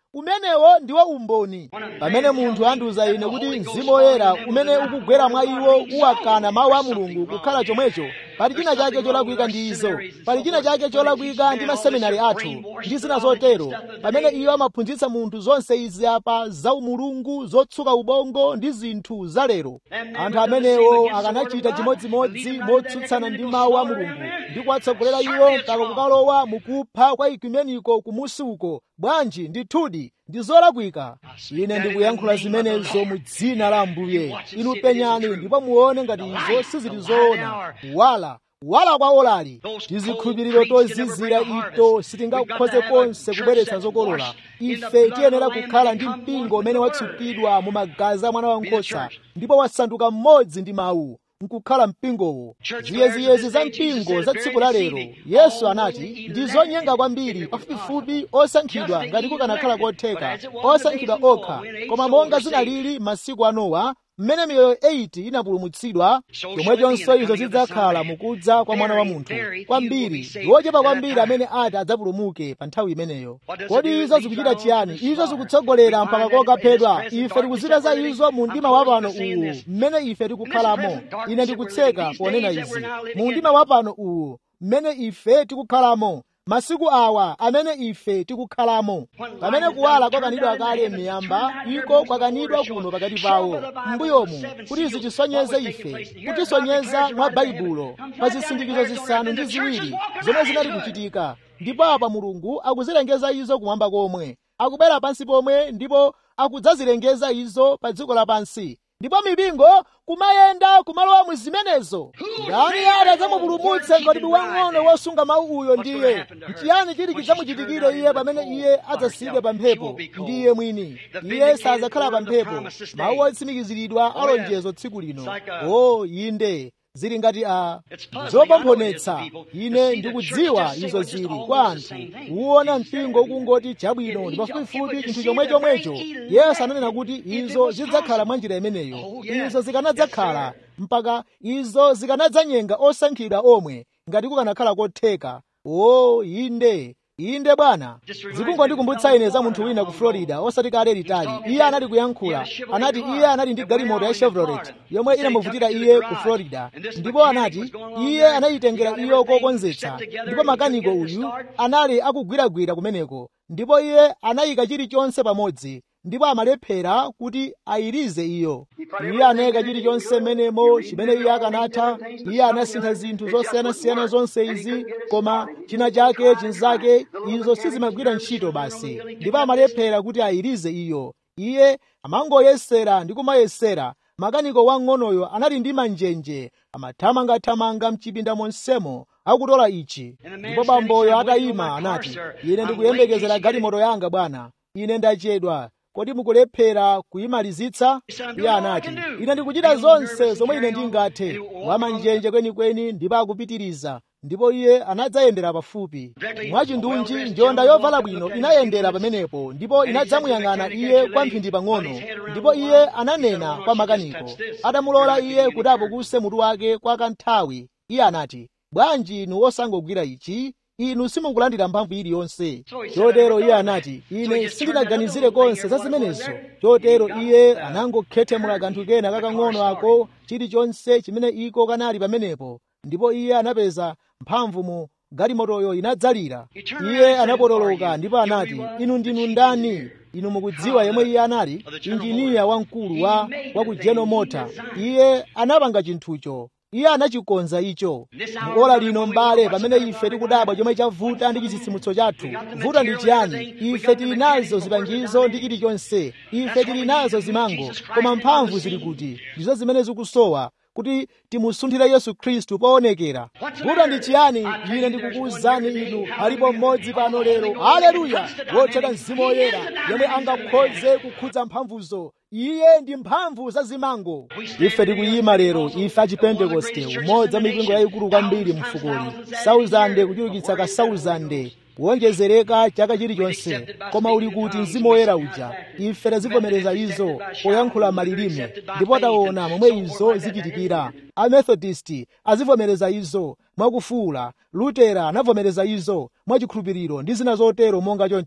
umenewo ndiwo umboni pamene munthu andiuza ine kuti mzimu woyera umene ukugwera mwa iwo uwakana mawu a mulungu kukhala chomwecho pali china chake cholakwika ndi izo pali china chake cholakwika ndi maseminari athu ndi zina zotero pamene iyo amaphunzitsa munthu zonse izi apa za umulungu zotsuka ubongo ndi zinthu zalero anthu amenewo akanachita chimodzimodzi motsutsana ndi mawu a mulungu ndi kuwatsogolera iwo mpaka kukalowa mukupha kwa ikumeniko kumusi uko bwanji ndithudi ndi zolakwika ine ndikuyankhula zimenezo mu dzina la ambuye inu penyani ndipo muone ngati izo sizili zoona wala wala kwa olali tizikhulupiriro tozizira ito sitingakhoze konse kubweretsa zokolola ife tiyenera kukhala ndi mpingo umene watsukidwa mu magazi a mwana wankhosa ndipo wasanduka mmodzi ndi mawu nkukhala mpingowo ziyeziyezi za mpingo za tsiku la lero yesu anati ndi zonyenga kwambiri pafupifupi osankhidwa ngati kukanakhala kotheka osankhidwa okha koma monga zinalili masiku a nowa mmene miyoyo 8 inapulumutsidwa chomwechonso izo zidzakhala mukudza kwa mwana wa munthu kwambiri ndi ochepa kwambiri amene ati adzapulumuke pa nthawi imeneyo kodi izo zikuchita chiyani izo zikutsogolera mpaka kokaphedwa ife tikuzita za izo mu mdima wa pano uwu mmene ife tikukhalamo ine ndikutseka ponena izi mu mdima wa pano uwu mmene ife tikukhalamo masiku awa amene ife tikukhalamo pamene kuwala kwakanidwa kale m'miyamba iko kwakanidwa kuno pakati pawo m'mbuyomu kuti zitisonyeze ife kutisonyeza mwa baibulo pa zisindikizo zisanu ndi ziwiri zomwe zinali kuchitika ndipo apa mulungu akuzilengeza izo kumwamba komwe akubwera pansi pomwe ndipo akudzazilengeza izo pa dziko lapansi ndipo mipingo kumayenda kumalowa mu zimenezo ndani ati adzamupulumutse ngati wang'ono wosunga mawu uyo ndiye nchiyani chili chidzamuchitikire iye pamene iye adzasiyidwe pa mphepo ndi iye mwini iye sadzakhala pa mphepo mawu otsimikiziridwa alonjezo tsiku lino o inde zili ngati a zopomphanetsa ine ndikudziwa izo zili kwa anthu uwona mpingo ukungoti chabwino ndi pafupifupi chinthu chomwechomwecho yesu ananena kuti izo zidzakhala mwa njira imeneyo izo zikanadzakhala mpaka izo zikanadzanyenga osankhidwa omwe ngati kukanakhala kotheka o inde inde bwana zikungondikumbutsa ine za munthu wina ku florida osati kale litali iye anali kuyankhula anati iye anali ndi galimoto ya chevrolet yomwe inamuvutira iye ku florida ndipo anati iye anayitengera iyo kokonzetsa ndipo makaniko uyu anali akugwiragwira kumeneko ndipo iye anayika chilichonse pamodzi ndipo amalephera kuti ayirize iyo iye anayika chilichonse menemo chimene iye akanatha iye anasintha zinthu zosiyanasiyana zonse izi koma china chake chinzake izo sizimagwira ntchito basi ndipo amalephera kuti ayirize iyo iye amangoyesera ndi kumayesera makaniko wang'onoyo anali ndi manjenje amathamangathamanga mchipinda monsemo akutola ichi ndipo bamboyo atayima anati ine ndikuyembekezera galimoto yanga bwana ine ndachedwa kodi mukulephera kuyimalizitsa iye anati ine ndikuchita zonse zomwe ine ndingathe wamanjenje kwenikweni ndipo akupitiriza ndipo iye anadzayendera pafupi mwachindunji njonda yovala bwino inayendera pamenepo ndipo inadzamuyang'ana iye kwa mphindi pang'ono ndipo iye ananena kwa makaniko atamulola iye kuti apukuse mutu wake kwa kanthawi iye anati bwanji inu osangogwira ichi inu simukulandira mphamvu iliyonse chotero iye anati ine sindinaganizire konse za zimenezo chotero iye anangokhethemula kanthu kena kakang'ono ako chilichonse chimene iko kanali pamenepo ndipo iye anapeza mphamvu mu galimotoyo inadzalira iye anapotoloka ndipo anati inu ndinu ndani inu mukudziwa yemwe iye anali injiniya wamkulu wa wa ku general motor iye anapanga chinthucho iye anachikonza icho muola lino mbale pamene ife tikudabwa chomwe chavuta ndi chitsitsimutso chathu vuta ndi chiyani ife tili nazo zipangizo ndi chilichonse ife tili nazo zimango koma mphamvu zili kuti ndizo zimene zikusowa kuti timusunthire yesu khristu poonekera vuta ndi chiyani ine ndikukuwuzani inu alipo mmodzi pano lero haleluya wotchedwa mzimu woyera yomwe angakhoze kukhudza mphamvuzo iye ndi mphamvu za zimango ife tikuyima lero ife achipentekoste umodzi wa mipingo yayikulu kwambiri mfukoli sauzande kuchulukitsa ka sauzande kuwonjezereka chaka chilichonse koma uli kuti mzimu woyera uja ife tazivomereza izo poyankhula malilime ndipo taona momwe izo zichitikira amethodisti azivomereza izo mwakufuula lutera anavomereza izo mwachikhulupiriro ndi zina zotero monga choncho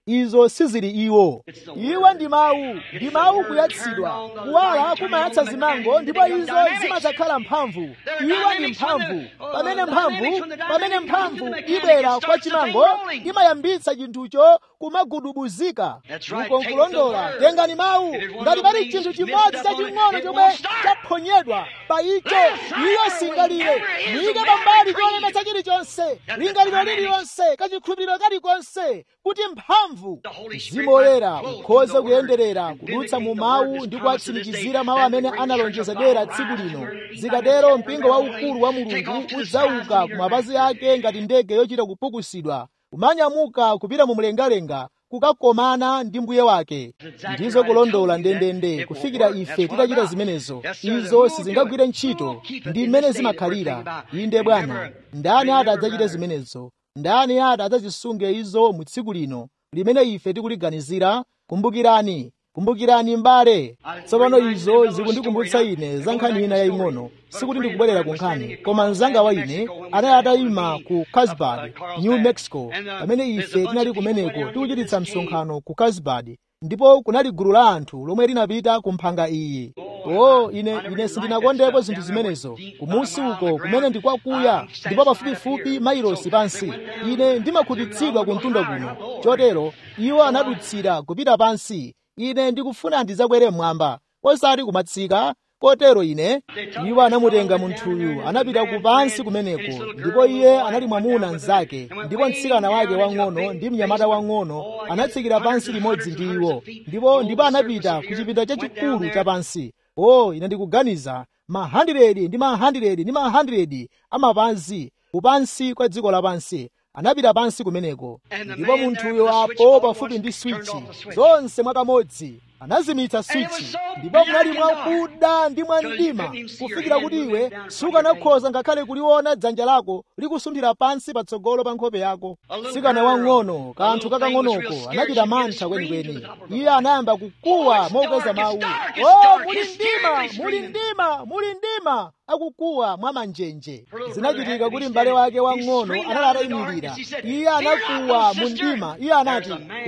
izo sizili iwo iwo ndi mawu ndi mawu kuyatsidwa kuwala kumayatsa zimango ndipo izo zimadzakhala mphamvu iwo ndi mphamvu pamene mphamvu pamene mphamvu ibwera kwa chimango imayambitsa chinthucho kumagudubuzika uko nkulondola tengani mawu ngati pali chinthu chimodzi chaching'ono chomwe chaphonyedwa pa icho iyo singalire muyike pambali cholemetsa chilichonse lingaliro lililonse kachikhulupiriro kalikonse kuti mphamvu mzimu woyera ukhoze kuyenderera kudutsa mu mawu ndi kuwatsimikizira mawu amene analonjezedwera tsiku lino zikatero mpingo waukulu wa mulungu udzauka ku mapazi ake ngati ndege yochita kupukusidwa kumanyamuka kupita mu mlengalenga kukakomana ndi mbuye wake ndizo kulondola ndendende kufikira ife titachita zimenezo izo sizingagwire ntchito ndi mmene zimakhalira inde bwana ndani ati adzachite zimenezo ndani ati adzazisunge izo mu tsiku lino limene ife tikuliganizira kumbukirani kumbukirani mbale tsopano izo zikundikumbutsa ine za nkhani ina yaying'ono sikuti ndikubwerera ku nkhani koma mzanga wa ine anali atayima ku carlsbad new mexico pamene ife tinali kumeneko tikuchititsa msonkhano ku carlsbad ndipo kunali gulu la anthu lomwe linapita ku mphanga iyi o ine ine sindinakondepo zinthu zimenezo kumusi uko kumene ndikwakuya ndipo pafupifupi mailosi pansi ine ndimakhutitsidwa ku mtunda kuno chotero iwo anadutsira kupita pansi ine ndikufuna ndidzakwere mmwamba osati kumatsika kotero ine iwo anamutenga munthuyu anapita kupansi kumeneko ndipo iye anali mwamuna mnzake ndipo mtsikana wake wang'ono ndi mnyamata wang'ono anatsikira pansi limodzi ndi iwo ndipo ndipo anapita ku chipinda chachikulu chapansi o ine ndikuganiza mahandiredi ndi mahandiredi ndi mahandiredi amapansi kupansi kwa dziko lapansi anapita pansi kumeneko ndipo munthuyo apo pafupi ndi swichi zonse mwakamodzi anazimitsa swichi ndipo munali mwakuda ndi mwamdima kufikira kuti iwe sukanakhoza ngakhale kuliona dzanja lako likusunthira pansi patsogolo pa nkhope yako mtsikana wang'ono kanthu kakang'onoko anachita mantha kwenikweni iye anayamba kukuwa mokweza mawu o muli mdima muli mdima muli mdima akukuwa mwa manjenje zinachitika kuti m'bale wake wang'ono anali atayimirira iye anakuwa mu mdima iye anati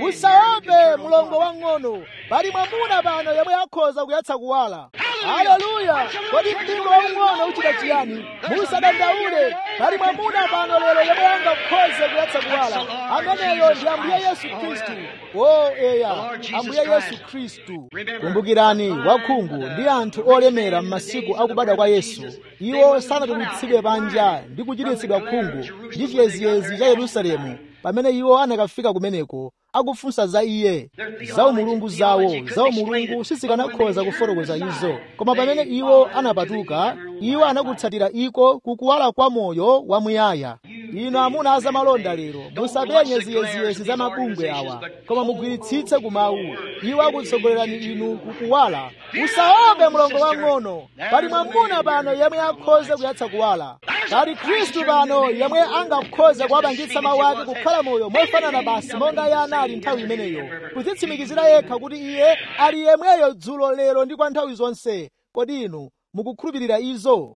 usaope mlongo wang'ono pali mwamuna pano yemwe akhoza kuyatsa kuwala haleluya kodi mpingo waung'ono uchita chiyani musadandaule pali mwamuna pano lero yemwe angakhoze kuyatsa kuwala ameneyo ndi ambuye yesu khristu o eya ambuye yesu khristu kumbukirani wakhungu ndi anthu olemera m'masiku akubadwa kwa yesu iwo sanatulutsidwe panja ndi kuchititsidwa khungu ndi chiyeziyezi cha yerusalemu pamene iwo anakafika kumeneko akufunsa za iye za umulungu zawo za umulungu sizikanakhoza kufotokoza izo koma pamene iwo anapatuka iwo anakutsatira iko kukuwala kwa moyo wamuyaya inu amuna azamalonda lero musapenye ziyeziyezi za mabungwe awa koma mugwiritsitse kumawu iwo akutsogolerani inu kukuwala usaope mlongo wang'ono pali mwamuna pano yemwe akhoze kuyatsa kuwala pali khristu pano yemwe angakhoze kuwapangitsa mawu ake kukhala moyo mofanana basi monga iye anali nthawi imeneyo kudzitsimikizira yekha kuti iye ali yemweyo dzulo lero ndi kwa nthawi zonse kodi inu mukukhulupirira izo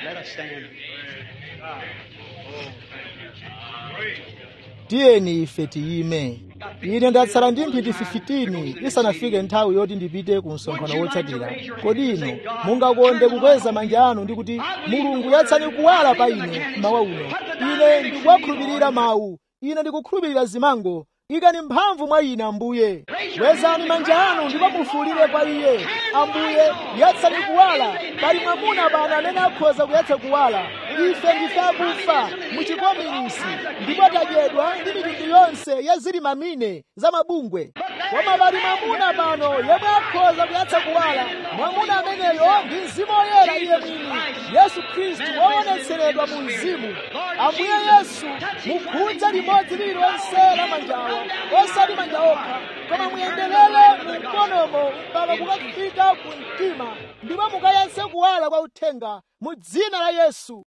tiyeni ife tiyime ine ndatsala ndi mphindi 15 isanafike nthawi yoti ndipite ku msonkhano wotsatira kodi inu mungakonde kukweza manja anu ndi kuti mulungu yatsani kuwala pa ine mawa uno ine ndikuwakhulupirira mawu ine ndikukhulupirira zimango ikani mphamvu mwa ine ambuye kwezani manja anu ndipo mufuulire kwa iye ambuye yatsani kuwala pali mwamuna pano amene akhoza kuyatsa kuwala ife ndife akufa muchikominisi ndipo tadyedwa ndi mitundu yonse ya zilimamine za mabungwe koma pali mwamuna pano yemwe akhoza kuyatsa kuwala mwamuna ameneyo ndi mzimu woyera iye mwini yesu khristu woonetseredwa mu mzimu ambuye yesu mukhudza limodzi lililonse la manjawa osati manja okha koma muyenderere mu mkonomo mpaka kukafika ku mtima ndipo mukayatse kuwala kwa uthenga mu dzina la yesu